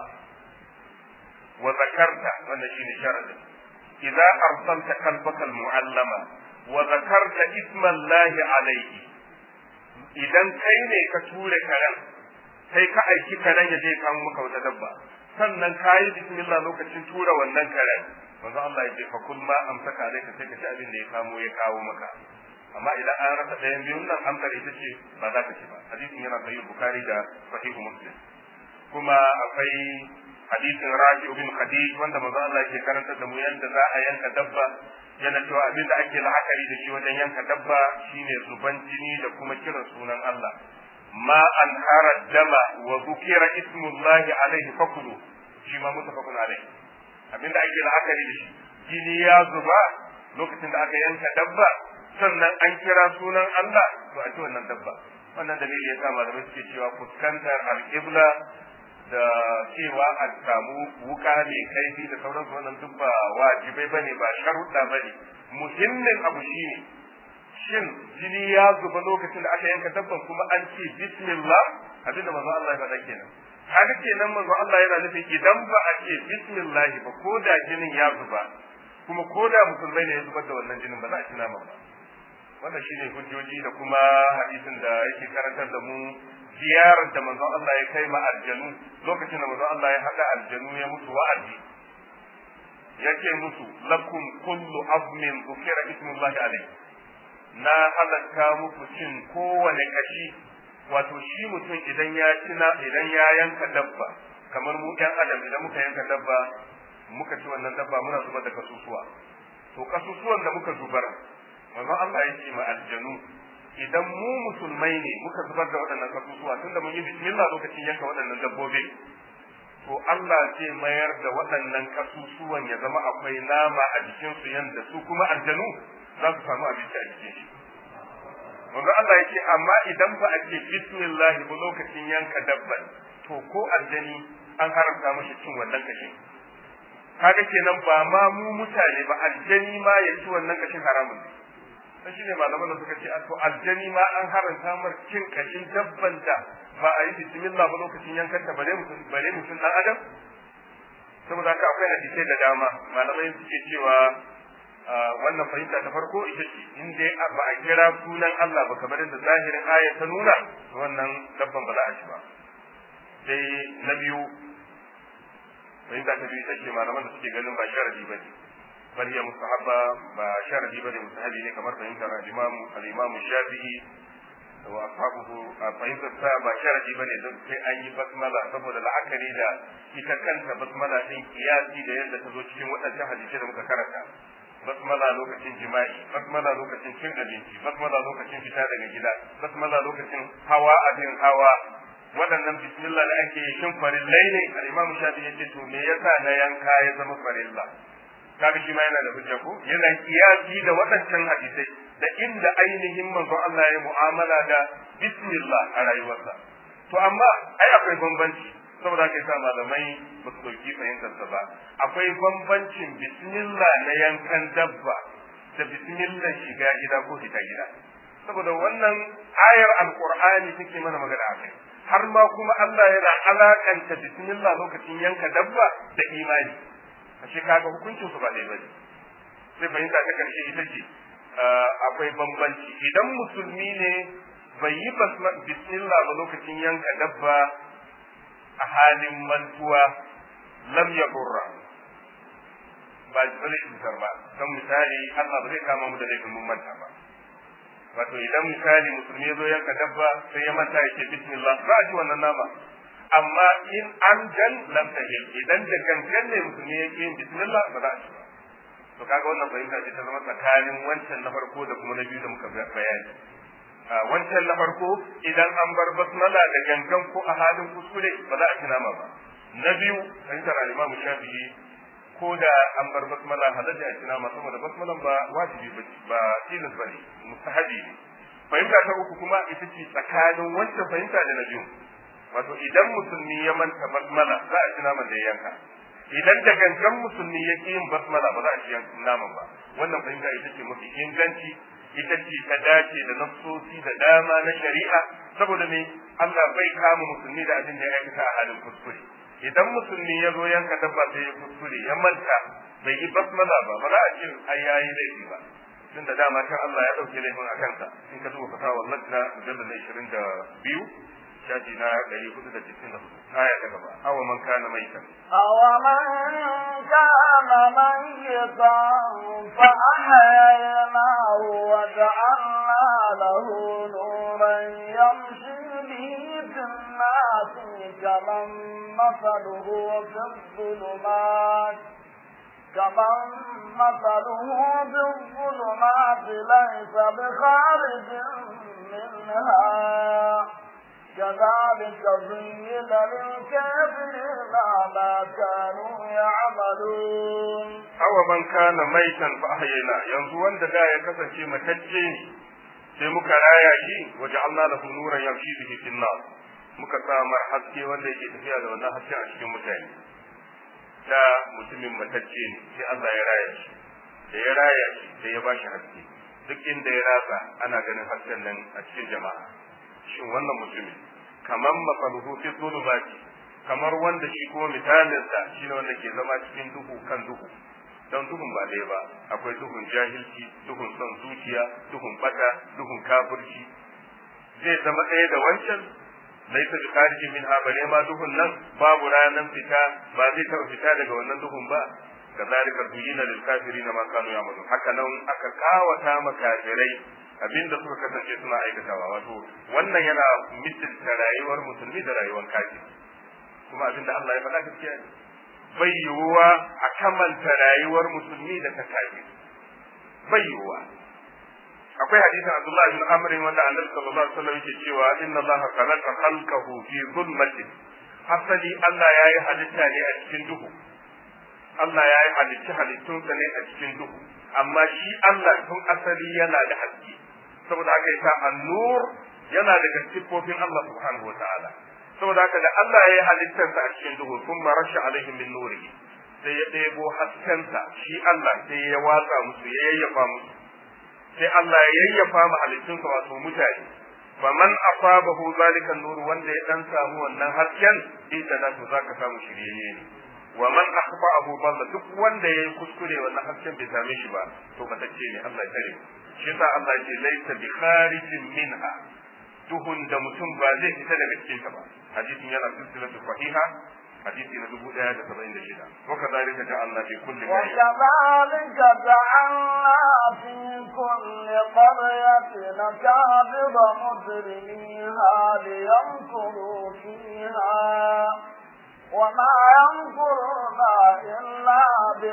wa zakarta wannan shine sharadin idza arsalta kalbaka almu'allama wa zakarta isma Allah alayhi idan kai ne ka ture karen sai ka aiki karen ya zai kawo maka wata dabba sannan kayi bismillah lokacin tura wannan karen manzo Allah ya ce fa kun ma amsaka alaika sai ka ci abin da ya kamo ya kawo maka amma idan an rasa ɗayan biyun nan amsar ita ce ba za ka ci ba hadisin yana sahih bukhari da sahih muslim kuma akwai hadisin rafi bin khadij wanda manzo Allah yake karantar da mu yanda za a yanka dabba yana cewa abin da ake la'akari da shi wajen yanka dabba shine zuban jini da kuma kiran sunan Allah ma an hara dama wa zukira ismullahi alaihi fakulu shi ma mutafakun alaihi abinda ake la'akari da shi jini ya zuba lokacin da aka yanka dabba sannan an kira sunan Allah to a ci wannan dabba wannan dalili ya sa malamai suke cewa fuskantar alƙibla da cewa a samu wuka mai kaifi da sauransu wannan duk ba wajibai bane ba sharuɗa bane muhimmin abu shine shin jini ya zuba lokacin da aka yanka dabban kuma an ce bismillah abinda manzo Allah ya faɗa kenan haka kenan manzo Allah yana nufin idan ba a ce bismillah ba ko da jinin ya zuba kuma ko da musulmai ne ya zubar da wannan jinin ba za a ci nama ba wannan shine hujjoji da kuma hadisin da yake karantar da mu ziyarar da manzo Allah ya kai ma aljanu lokacin da manzo Allah ya haɗa aljanu ya mutu wa'azi yake musu lakum kullu azmin dhukira ismullahi alayhi na halatta muku cin kowane kashi wato shi mutum idan ya cina idan ya yanka dabba kamar mu ɗan adam idan muka yanka dabba muka ci wannan dabba muna zubar da kasusuwa to kasusuwan da muka zubar manzon Allah ya ce ma aljanu idan mu musulmai ne muka zubar da waɗannan kasusuwa tunda mun yi bismillah lokacin yanka waɗannan dabbobi to Allah zai mayar da waɗannan kasusuwan ya zama akwai nama a jikinsu yanda su kuma aljanu za su samu abinci a jikin shi wanda Allah ya ce amma idan ba a ce bismillah ba lokacin yanka dabban to ko aljani an haramta mashi cin wannan kashin kaga kenan ba ma mu mutane ba aljani ma ya ci wannan kashin haramun ne sai shine malaman da suka ce a to aljani ma an haramta mar cin kashin dabban da ba a yi bismillah ba lokacin yankan ta bare mutum bare mutum dan adam saboda haka akwai hadisai da dama malamai suke cewa wannan fahimta ta farko ita ce in dai ba a kira sunan Allah ba kamar yadda zahirin aya ta nuna wannan dabban ba za a ci ba sai na biyu fahimta ta biyu ita ce malaman da suke ganin ba sharadi ba ne bal ya mustahabba ba sharadi ba ne mustahabi ne kamar fahimtar al-imam al-imam shafi'i wa ashabuhu fahimtar sa ba sharadi ba ne don sai an yi basmala saboda la'akari da ita kanta basmala din kiyasi da yadda ta zo cikin waɗancan hadisai da muka karanta basmala lokacin jima'i basmala lokacin cin abinci basmala lokacin fita daga gida basmala lokacin hawa abin hawa waɗannan bismillah da ake shin farillai ne al-imam shafi yace to me yasa na yanka ya zama farilla kaga shi ma yana da hujja ko yana kiyasi da waɗancan hadisai da inda ainihin manzon Allah ya mu'amala da bismillah a rayuwarsa to amma ai akwai bambanci saboda kai sa malamai ba su ɗauki fahimtar ba akwai bambancin bismillah na yankan dabba da bismillah shiga gida ko fita gida saboda wannan ayar alqur'ani take mana magana a kai har ma kuma Allah yana alakanta bismillah lokacin yanka dabba da imani ashe kaga hukuncin su ba dai bane sai fahimta ta karshe ita ce akwai bambanci idan musulmi ne bai yi bismillah ba lokacin yanka dabba a halin mantuwa lam yadurra ba zai cutar ba don misali Allah ba zai kama mu da laifin mun manta ba wato idan misali musulmi ya zo yanka dabba sai ya manta yake bismillah ba a ci wannan nama amma in an jan lam tahil idan da gangan ne musulmi ya yin bismillah ba za a ci ba to kaga wannan fahimta ce ta zama tsakanin wancan na farko da kuma na biyu da muka bayani wancan na farko idan an bar basmala da gangan ko a halin kuskure ba za a ci nama ba na biyu fahimtar al-Imam Shafi'i ko da an bar basmala halatta a ci nama saboda basmalan ba wajibi ba tilas bane mustahabi ne fahimta ta uku kuma ita ce tsakanin wancan fahimta da na biyu wato idan musulmi ya manta basmala za a ci naman da ya yanka idan da gangan musulmi ya ƙi yin basmala ba za a ci naman ba wannan fahimta ita ce mafi inganci ita ce ta dace da nafsosi da dama na shari'a saboda me Allah bai kama musulmi da abin da ya aikata a halin kuskure idan musulmi ya zo yanka dabba sai ya kuskure ya manta bai yi basmala ba ba za a ce ai yayi laifi ba tun da dama kan Allah ya dauke laifin a kansa in ka duba fatawar lajna mujallal na 22 shafi na 464 aya ta gaba awa man kana maitan awa man kana mayyitan fa ahyaynahu wa ja'alna lahu nuran yamshi bihi fil nas kaman masaluhu fi dhulumat كمن مثله بالظلمات ليس بخارج منها كذلك زين للكافرين ما كانوا يعملون أو من كان ميتا فأحيينا yanzu wanda da ya kasance matacce ne sai muka raya shi waje Allah lahu nuran yamshi bihi fil nas muka samar haske wanda yake tafiya da wannan haske a cikin mutane da mutumin matacce ne sai Allah ya raya shi da ya raya shi sai ya bashi haske duk inda ya ratsa ana ganin hasken nan a cikin jama'a shin wannan mutumin kamar mafaluhu fi zulumati kamar wanda shi kuma misalinsa shi ne wanda ke zama cikin duhu kan duhu don duhun ba ɗaya ba akwai duhun jahilci duhun son zuciya duhun bata duhun kafirci zai zama ɗaya da wancan laisa bi khariji min ha bare ma duhun nan babu ranan fita ba zai taɓa fita daga wannan duhun ba kazalika zuyina lil kafirin ma kanu ya'malun haka nan aka kawata ma kafirai abinda suka kasance suna aikatawa wato wannan yana misalta rayuwar musulmi da rayuwar kafiri kuma abinda Allah ya faɗa gaskiya ne bai yiwuwa a kamanta rayuwar musulmi da ta kafiri bai yiwuwa akwai hadisin Abdullah bin Amr wanda Annabi sallallahu alaihi wasallam yake cewa inna Allah khalaqa khalqahu fi zulmatin asali Allah yayi halitta ne a cikin duhu Allah yayi halitta halittunsa ne a cikin duhu amma shi Allah tun asali yana da haske saboda haka yasa an-nur yana daga sifofin Allah subhanahu wa ta'ala saboda haka da Allah ya yi halittarsa a cikin duhu sun marasha alaihim min nurihi sai ya ɗebo haskensa shi Allah sai ya watsa musu ya yayyafa musu sai Allah ya yayyafa mu halittunsa wato mutane faman asabahu zalika nur wanda ya dan samu wannan hasken ita da to zaka samu shiryayye ne wa man akhfa'ahu dalla duk wanda yayi kuskure wannan hasken bai same shi ba to batacce ne Allah ya tare shi yasa Allah ya ce laysa bi kharijin minha duhun da mutum ba zai fita daga cikin ta ba hadisin yana silsilatu sahiha hadisi na dubu ɗaya da saba'in da shida wa kadhalika ja'alna fi kulli وكذلك جعلنا في كل قرية نكابر مجرميها ليمكروا فيها وما يمكرون إلا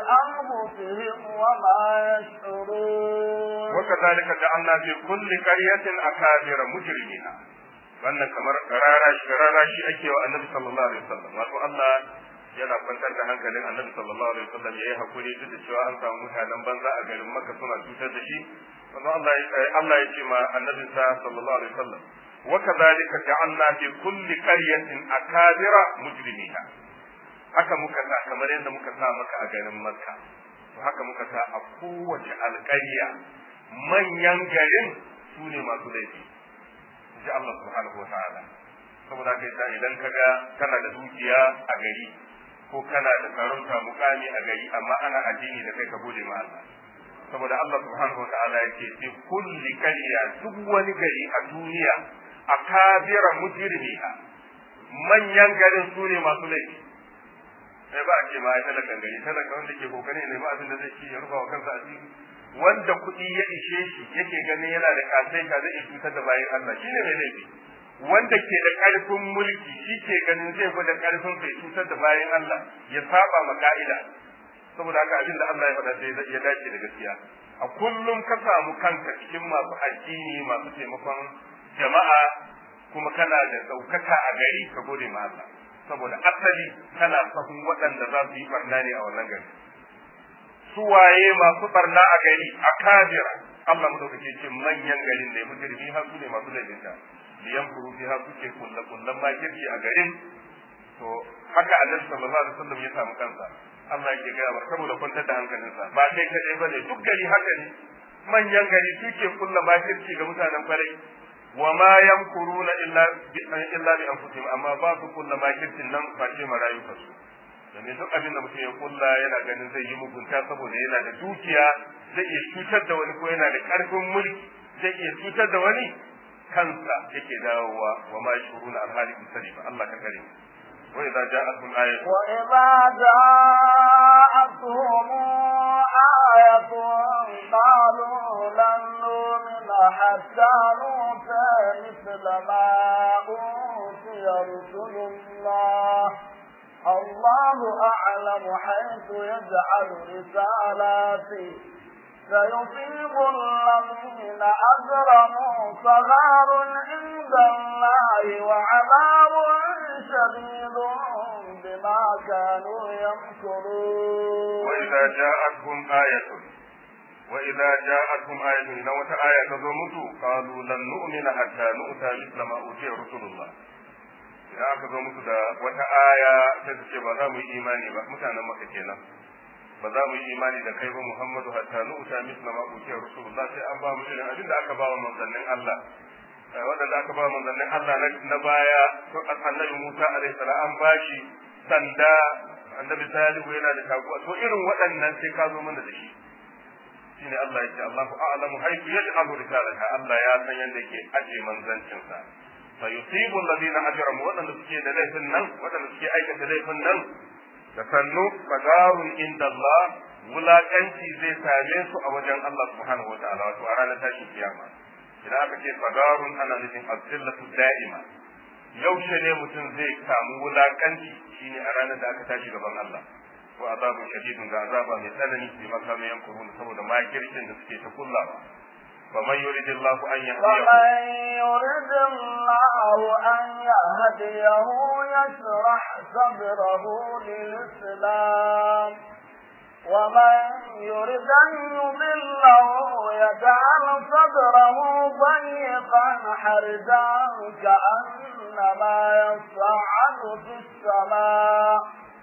بأنفسهم وما يشعرون وكذلك جعلنا في كل قرية أكابر مجرميها wannan kamar rara shi ake wa annabi sallallahu alaihi wasallam wato Allah yana kwantar da hankalin annabi sallallahu alaihi wasallam yayi hakuri duk da cewa an samu mutanen banza a garin Makka suna cutar da shi wannan Allah Allah ya ce ma annabi sallallahu alaihi wasallam wa kadhalika ja'alna fi kulli qaryatin akabira mujrimiha haka muka sa kamar yadda muka sa maka a garin Makka to haka muka sa a kowace alƙarya manyan garin su ne masu laifi ji Allah subhanahu wa ta'ala saboda kai sa idan kaga kana da dukiya a gari ko kana da sarauta mukami a gari amma ana addini da kai ka gode ma Allah saboda Allah subhanahu wa ta'ala yake fi kulli qarya duk wani gari a duniya akabira mujrimiha manyan garin su ne masu laifi sai ba a ce ma ai talakan gari talakan wanda ke kokari ne ba abin da zai ci ya rufa wa kansa asiri wanda kuɗi ya ishe shi yake ganin yana da kasaita zai iya cutar da bayan Allah shine mai laifi wanda ke da ƙarfin mulki shi ke ganin zai gwada ƙarfin sai cutar da bayan Allah ya saba ma ka'ida saboda haka abin da Allah ya faɗa sai ya dace da gaskiya a kullum ka samu kanka cikin masu addini masu taimakon jama'a kuma kana da ɗaukaka a gari ka gode ma Allah saboda asali kana sahun waɗanda za su yi barna ne a wannan gari suwaye masu barna a gari a kabira Allah madaukake ce manyan garin da ya mujrimi har su ne masu laifinta liyan kuru fi har suke kulla kullan makirci a garin to haka annabi sallallahu alaihi wasallam ya samu kansa Allah yake gaya wa saboda kwantar da hankalinsa ba kai kadai bane duk gari haka ne manyan gari suke kulla makirci ga mutanen farai wa ma yamkuruna illa bi illa bi anfusihim amma ba su kulla makircin nan face marayu su domin duk abin da mutum ya kulla yana ganin zai yi mugunta saboda yana da dukiya zai iya cutar da wani ko yana da karfin mulki zai iya cutar da wani kansa yake dawowa wa ma shuruna alhali sani ba Allah ka kare wa idza ja'atuhum ayatun wa idza ja'atuhum ayatun qalu lan nu'mina hatta nu'ta mithla ma utiya rusulullah الله أعلم حيث يجعل رسالاته سيصيب الذين أجرموا صغار عند الله وعذاب شديد بما كانوا يمكرون وإذا جاءتهم آية وإذا جاءتهم آية إذا آية تزومتوا قالوا لن نؤمن حتى نؤتى مثل ما أوتي رسول الله idan aka zo musu da wata aya sai su ce ba za mu yi imani ba mutanen maka kenan ba za mu yi imani da kai ba Muhammadu hatta nu uta misla ma utiya rasulullah sai an ba mu irin abin da aka ba wa manzannin Allah wanda aka ba wa manzannin Allah na baya to annabi Musa alaihi salam an bashi sanda annabi Salihu yana da taguwa to irin waɗannan sai ka zo mana da shi shine Allah yake Allahu a'lamu haythu yaj'alu risalata Allah ya san yadda yake aje manzancinsa فيصيب الذين اجرموا wadanda suke da laifin nan wadanda suke aikata laifin nan da sannu fadarun inda Allah wulakanci zai same su a wajen Allah subhanahu wataala wato a ranar tashin kiyama idan aka ce fadarun ana nufin azillatu da'ima yaushe ne mutum zai samu wulakanci shine a ranar da aka tashi gaban Allah wa azabun shadidun ga azaba mai tsanani bi makamin yankurun saboda makircin da suke ta kullawa فمن يريد الله أن يهديه فمن يرد الله أن يهديه يشرح صدره للإسلام ومن يرد أن يضله يجعل صدره ضيقا حرجا كأنما يصعد في السماء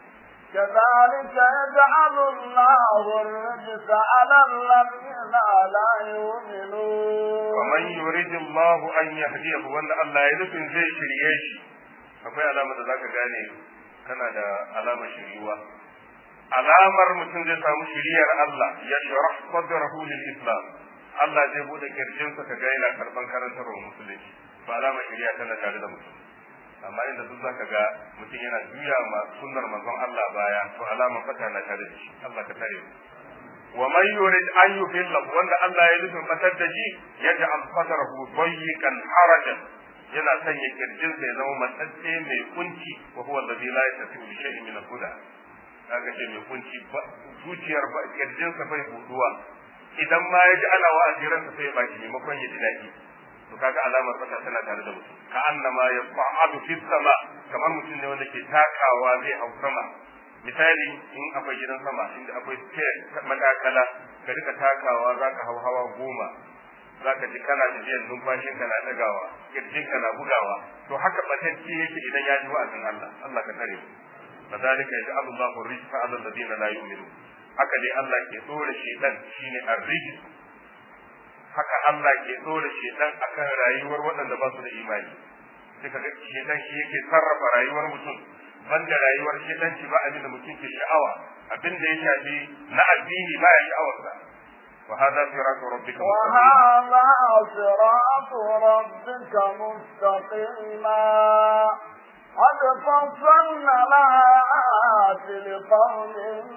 كذلك يجعل الله الرجس على الذين لا يؤمنون ومن يريد الله أن يهديه وأن الله يلفن زي شريش akwai alamar da zaka gane kana da alamar shiriwa alamar mutum zai samu shiriyar Allah ya sharah sadrahu lil islam Allah zai bude kirjinsa ka ga yana karban karantarwar musulunci ba alamar shiriya tana tare da mutum amma inda duk zaka ga mutum yana juya ma sunnar manzon Allah baya to alamar fata na tare da shi Allah ka tare mu wa man yurid an yufilla wanda Allah ya nufin fatar da shi yaj'al sadrahu dayyiqan harajan yana sanya kirjinsa ya zama matsatse mai kunci wa huwa alladhi la yastati bi shay'in min al-huda kaga ce mai kunci ba zuciyar ba kirjinsa bai buduwa idan ma ya ji ana wa'azi ransa sai ya baki maimakon ya ji daɗi to kaga alamar fata tana tare da mutum ka annama yas'adu fi sama kamar mutum ne wanda ke takawa zai hau sama misali in akwai gidan sama inda akwai stairs matakala ka rika takawa zaka hau hawa goma zaka ji kana tafiyar numfashin ka na dagawa kirjin ka na bugawa to haka batacce yake idan ya ji wa'azin Allah Allah ka tare mu kadhalika yaj'alu Allahu rizqa 'ala alladhina la yu'minun haka dai Allah ke dora shedan shine ar-rijs haka Allah ke dora shedan akan rayuwar waɗanda ba su da imani sai kaga shedan shi yake sarrafa rayuwar mutum banda rayuwar shedanci ba abin da mutum ke sha'awa abin da ya shafi na addini ba ya sha'awarsa وهذا صراط ربك وهذا صراط ربك مستقيما قد فصلنا الآيات لقوم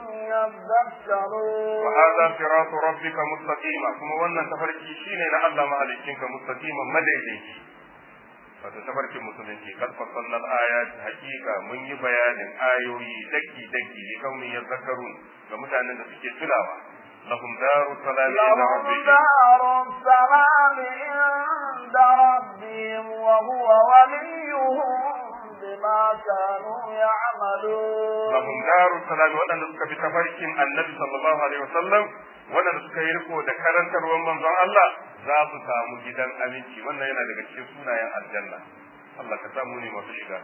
يذكرون وهذا صراط ربك مستقيما كما wannan tafarki shine na Allah mahaliccinka mustaqiman madaidaici wato tafarkin musulunci kad fassalna al-ayat hakika mun yi bayanin ayoyi daki daki ne kawai ya zakarun ga mutanen da suke tunawa lahum daru salam inda لهم rabbihim دار السلام عند ربهم وهو وليهم بما كانوا يعملون lahum daru salam wadanda suka bi tafarkin annabi sallallahu alaihi wasallam wadanda suka yi riko da karantarwar manzon Allah za su samu gidan aminci wannan yana daga cikin sunayen aljanna Allah ka samu ne masu shiga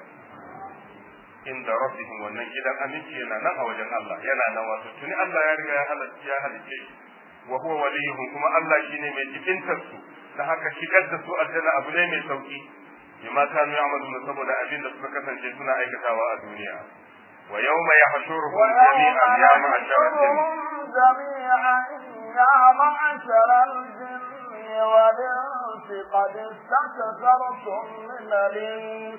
inda rabbihim wannan gidan aminci yana nan a wajen Allah yana nan wato tuni Allah ya riga ya halatta ya halice wa huwa waliyuhum kuma Allah shine mai jibintar su da haka shigar da su aljanna abu ne mai sauki bima kanu ya'maluna saboda abin da suka kasance suna aikatawa a duniya wa yawma yahshuruhum jami'an ya ma'ashara ويحشرهم جميعا يا معشر الجن والإنس قد استكثرتم من الإنس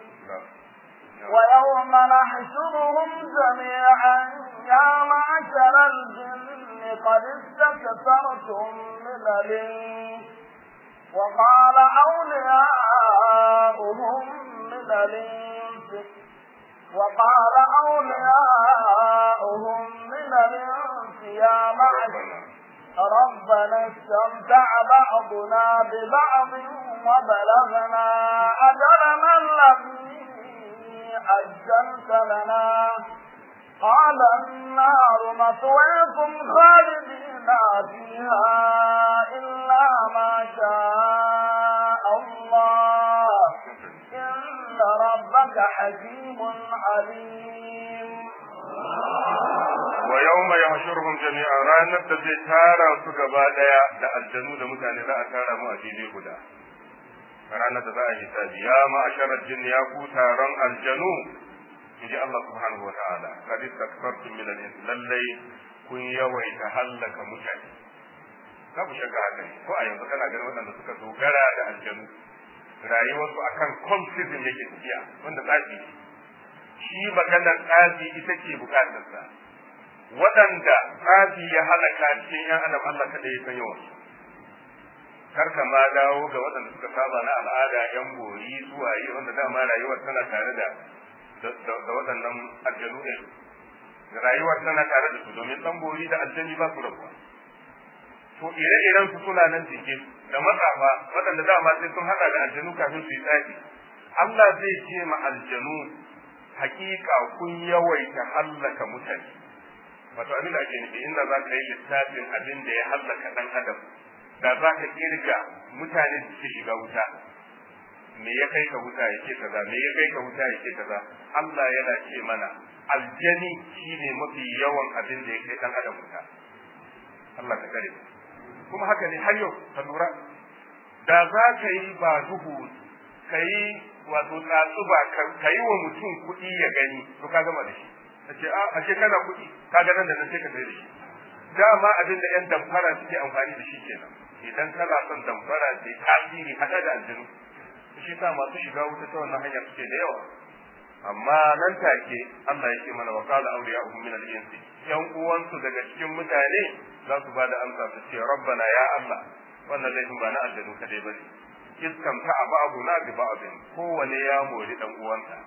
ويوم نحشرهم جميعا يا معشر الجن قد استكثرتم من الإنس وقال أولياؤهم من الإنس وقال أولياؤهم من الإنس يا معشر ربنا استمتع بعضنا ببعض وبلغنا أجلنا الذي أجلت لنا قال النار مثويكم خالدين فيها إلا ما شاء الله إن ربك حكيم عليم wa yawma yahshuruhum jami'an ranar da zai tara su gaba daya da aljanu da mutane za a tara mu a fili guda ranar da za a hisabi ya ma'asharar jin ya ku taron aljanu inji Allah subhanahu wa ta'ala kad istakbartum min al-ins lallai kun yawaita hallaka mutane babu shakka haka ne ko a yanzu kana ganin waɗanda suka dogara da aljanu rayuwarsu akan confident yake tafiya wanda tsafi shi maganar tsafi ita ce bukatarsa waɗanda tsafi ya halaka cikin ‘yan adam Allah kada ya san yawan kar ka ma dawo ga waɗanda suka saba na al'ada ‘yan bori suwaye wanda dama rayuwar tana tare da da waɗannan aljanu ne rayuwar tana tare da su domin ɗan bori da aljani ba su rabuwa to ire-iren su suna nan jike da matsafa waɗanda dama sai sun haɗa da aljanu kafin su yi tsafi Allah zai ce ma aljanu hakika kun yawaita hallaka mutane wato abin da ake nufi inda za ka yi littafin abin da ya hallaka ɗan adam da za ka kirga mutane da suke shiga wuta me ya kai ka wuta ya ce kaza me ya kai ka wuta ya ce kaza Allah yana ce mana aljani shine mafi yawan abin da ya kai ɗan adam wuta Allah ka kare kuma haka ne har yau ka lura da za ka yi ba duhu ka yi wato tsatsuba ka yi wa mutum kuɗi ya gani to ka gama da shi ta ce a ashe kana kuɗi ka ga nan da nan sai ka sai da shi dama abin da 'yan damfara suke amfani da shi kenan idan kana son damfara da tasiri hada da aljinu shi sa masu shiga wuta ta wannan hanyar suke da yawa amma nan take Allah ya ce mana wa qala awliya'uhum min al-insi yan uwansu daga cikin mutane za su bada amsa su ce rabbana ya Allah wannan laifin ba na aljanu kadai bane iskamta ba'du na bi ba'din kowane ya mori dan uwansa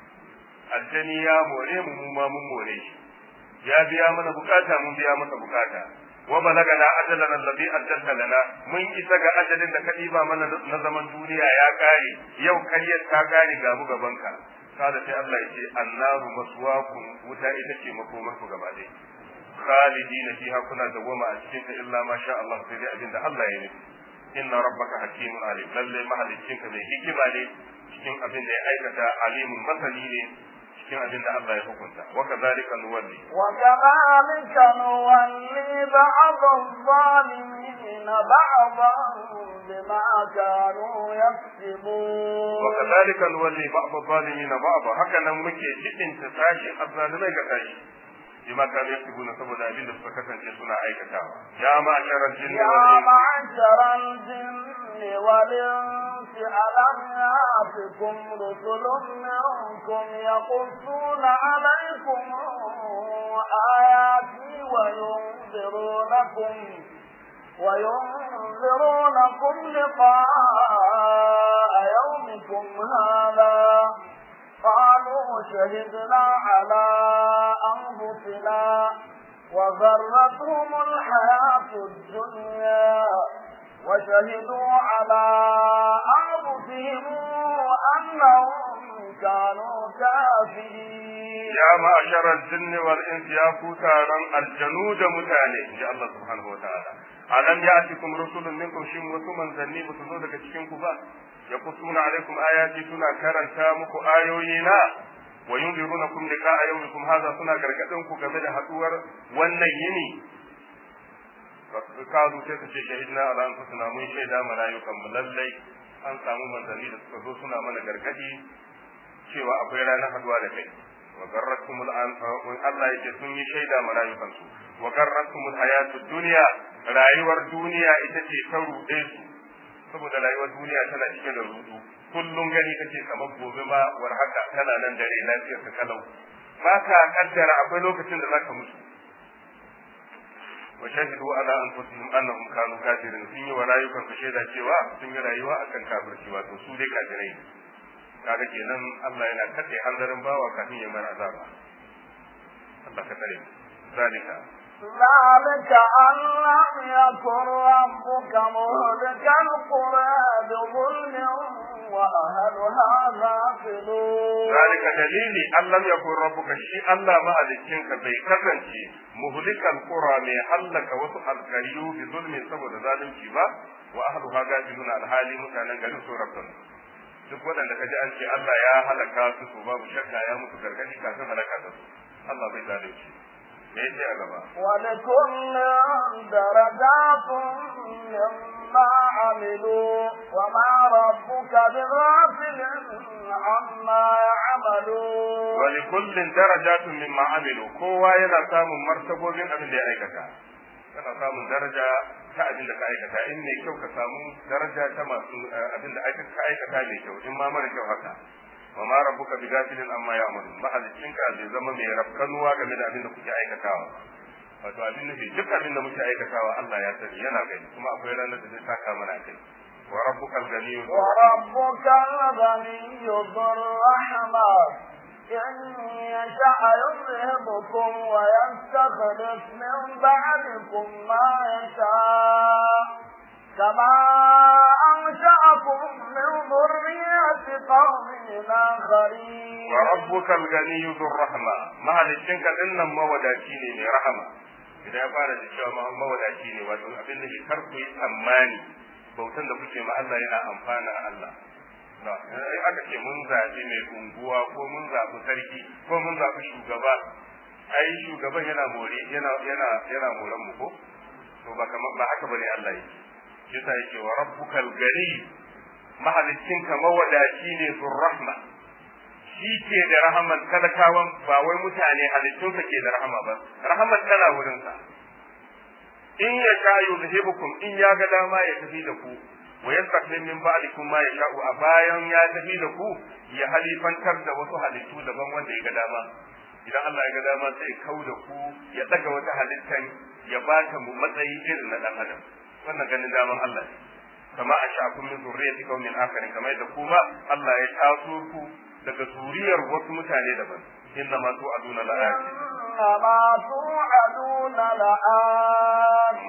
aljani ya more mu mu ma mun more shi ya biya mana bukata mun biya masa bukata wa balagana ajalana alladhi ajjalta lana mun isa ga ajalin da ka diba mana na zaman duniya ya kare yau karyar ta kare ga mu gaban ka kada sai Allah ya ce annaru maswakum wuta ita ce makomar ku gaba ɗaya khalidina fiha kuna dawama a cikin ta illa ma sha Allah sai dai abinda Allah ya nufi inna rabbaka hakimun alim lalle mahaliccinka mai hikima ne cikin abin da ya aikata alimun masani ne cikin abin da Allah ya hukunta wa kadhalika nuwalli wa kadhalika nuwalli ba'd adh-dhalimin ba'dan bima kanu yaksibun wa kadhalika nuwalli ba'd adh-dhalimin ba'd haka nan muke cikin ta sashi azzalimai ga sashi bima kanu yaksibuna saboda abin da suka kasance suna aikatawa ya ma'sharal jinni يا wal insi معشر الجن والإنس ألم يأتكم رسل منكم يقصون عليكم آياتي وينذرونكم وينذرونكم لقاء يومكم هذا قالوا شهدنا على أنفسنا وغرتهم الحياة الدنيا وشهدوا على أنفسهم أنهم كانوا كافرين ya ma'asharar jinni wal insi ya ku taron aljanu da mutane ji Allah subhanahu wataala alam ya'tikum rusulun minkum shin wasu manzanni ba su zo daga cikin ku ba yaqussuna alaikum ayati suna karanta muku ayoyi na wa yunzirunakum liqa'a yawmikum hadha suna gargadin ku game da haduwar wannan yini kazu sai su ce shahidna ala anfusina mun shaida ma rayukan mu lallai an samu manzanni da suka zo suna mana gargadi cewa akwai ranar haduwa da kai wa garratumul an Allah yake sun yi shaida ma rayukansu wa garratumul hayatud dunya rayuwar duniya ita ce ta ruɗe su saboda rayuwar duniya tana cike da rudu kullum gani kake kamar gobe ma war haka kana nan dare lafiyar ka kalau ba ka kaddara akwai lokacin da zaka mutu wa shahidu ala anfusihim annahum kanu kafirin sun yi wa rayukan su shaida cewa sun yi rayuwa akan kafirci wato su dai kafirai ne kaga kenan Allah yana kace hanzarin bawa kafin ya mara azaba Allah ka tare zalika ذلك أن لم يكن ربك مهلك القرى بظلم وأهلها غافلون ذلك دليل أن لم يكن ربك شيء الله ما أذكرك بي كسنشي مهلك القرى من حلك وسط القريو بظلم سبب ذلك با وأهلها غافلون الحالي متانا غير سورة duk waɗanda ka ji an ce Allah ya halaka su to babu shakka ya mutu gargaɗi kafin halaka da su Allah bai zalunci me yake a gaba ولكل درجات مما عملوا وما ربك بغافل عما يعملون wali kullin darajatun mimma amilu kowa yana samun martabobin abin da ya aikata kana samun daraja ta abin da ka aikata in mai kyau ka samu daraja ta masu abin da ka aikata mai kyau in ma mara kyau haka wa ma rabbuka bi gafilin amma ya'malun mahalicin ka zai zama mai rafkanuwa game da abin da kuke aikatawa wato abin nufi duk abin da muke aikatawa Allah ya sani yana gani kuma akwai ranar da zai saka mana kai wa rabbukal ganiyyu وربك الغني ذو الرحمة إن يشاء يذهبكم ويستخلف من بعدكم ما يشاء كما أنشأكم من ذرية قوم آخرين wa rabbukal ganiyyu dhur rahma mahalicin ka dinnan mawadaci ne mai rahama idan ya fara da cewa ma mawadaci ne wato abin da ke kar ku yi tsammani bautan da kuke ma Allah yana amfana Allah da in aka ce mun zaɓi mai unguwa ko mun zaɓi sarki ko mun zaɓi shugaba ai shugaban yana more yana yana yana moran mu ko to ba kamar ba haka bane Allah yake yasa yake wa rabbukal gani mahalicin ka mawadaci ne zur rahma shi ke da rahaman talakawan ba wai mutane halittunsa ke da rahama ba rahaman tana wurinsa in ya sha yuzhibukum in ya ga dama ya tafi da ku wa yastaklim min ba'dikum ma yasha'u a bayan ya tafi da ku ya halifantar da wasu halittu daban wanda ya ga dama idan Allah ya ga dama sai kau da ku ya daga wata halittan ya ba ta mu matsayi irin na dan adam wannan ganin daman Allah ne kama a sha'akun min zurriyati qaumin akharin kamar yadda kuma Allah ya taso ku daga zuriyar wasu mutane daban inna ma tu'aduna la'ati إنما توعدون لآت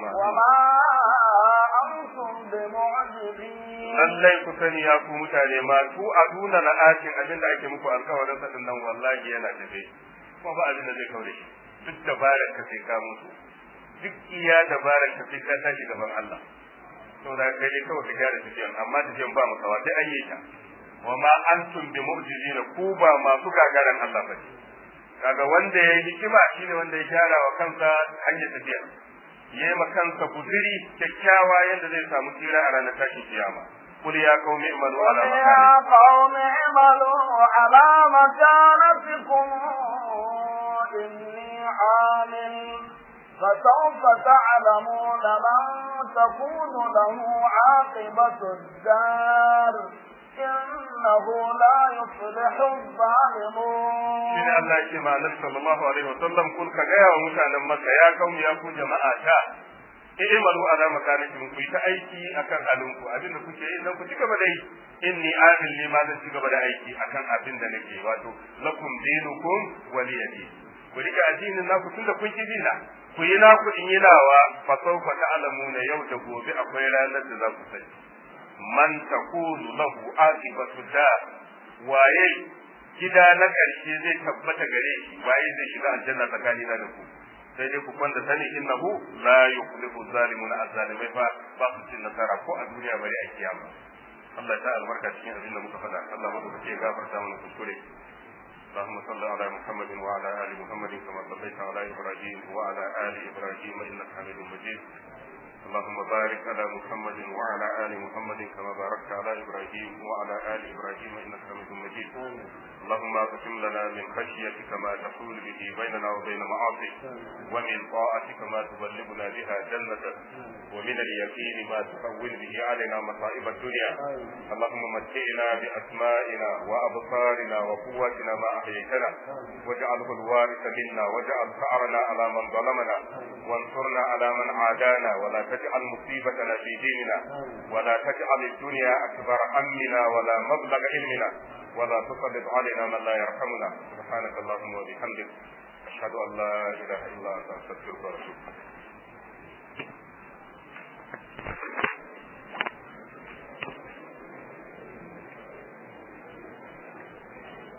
lallai ku sani ya ku mutane ma tu aduna la'atin abin da ake muku alkawarin sa nan wallahi yana tafe kuma ba abin da zai kaure shi duk dabarar ka sai ka mutu duk iya dabarar ka sai ka tashi gaban Allah saboda kai dai kawai ka gyara tafiyan amma tafiyan ba makawa sai an yi ta wa ma antum bi mu'jizina ku ba masu gagaran Allah ba kaga wanda ya yi hikima shine wanda ya gyara wa kansa hanyar tafiya ya yi kansa guziri kyakkyawa yadda zai samu tsira a ranar tashin kiyama قل يا قوم اعملوا على يا قوم اعملوا على مكانتكم إني عامل فسوف تعلمون من تكون له عاقبة الدار إنه لا يفلح الظالمون shine Allah yake ma Annabi sallallahu alaihi wasallam kun ka ga yawa mutanen Makka ya kaumi ya ku jama'a ta i'malu ala makanikum ku ta aiki akan halinku abinda kuke yi nan ku ci gaba da yi inni amil ne ma zan ci gaba da aiki akan abin da nake wato lakum dinukum waliyadi ku rika addinin naku tunda kun ki dina ku yi naku in yi nawa fa sawfa ta'lamuna yau da gobe akwai ranar da za ku sani man takunu lahu aqibatu da waye gida na ƙarshe zai tabbata gare shi waye zai shiga aljanna tsakanina da ku sai dai ku kwanda sani innahu la yuflihu zalimuna azzalimai fa ba su cin nasara ko a duniya bari a kiyama Allah ta albarka cikin abin da muka faɗa Allah maka ke gafarta mana kuskure اللهم صل على محمد وعلى ال محمد كما صليت على ابراهيم وعلى ال ابراهيم انك حميد مجيد اللهم بارك على محمد وعلى ال محمد كما باركت على ابراهيم وعلى ال ابراهيم انك حميد مجيد اللهم اقسم لنا من خشيتك ما تحول به بيننا وبين معاصيك ومن طاعتك ما تبلغنا بها جنتك ومن اليقين ما تحول به علينا مصائب الدنيا اللهم متعنا باسمائنا وابصارنا وقواتنا ما احييتنا واجعله الوارث منا واجعل ثارنا على من ظلمنا وانصرنا على من عادانا ولا تجعل مصيبتنا في ديننا ولا تجعل الدنيا اكبر همنا ولا مبلغ علمنا ولا تسلط علينا من لا يرحمنا سبحانك اللهم وبحمدك أشهد أن لا إله إلا أنت أستغفرك وأتوب إليك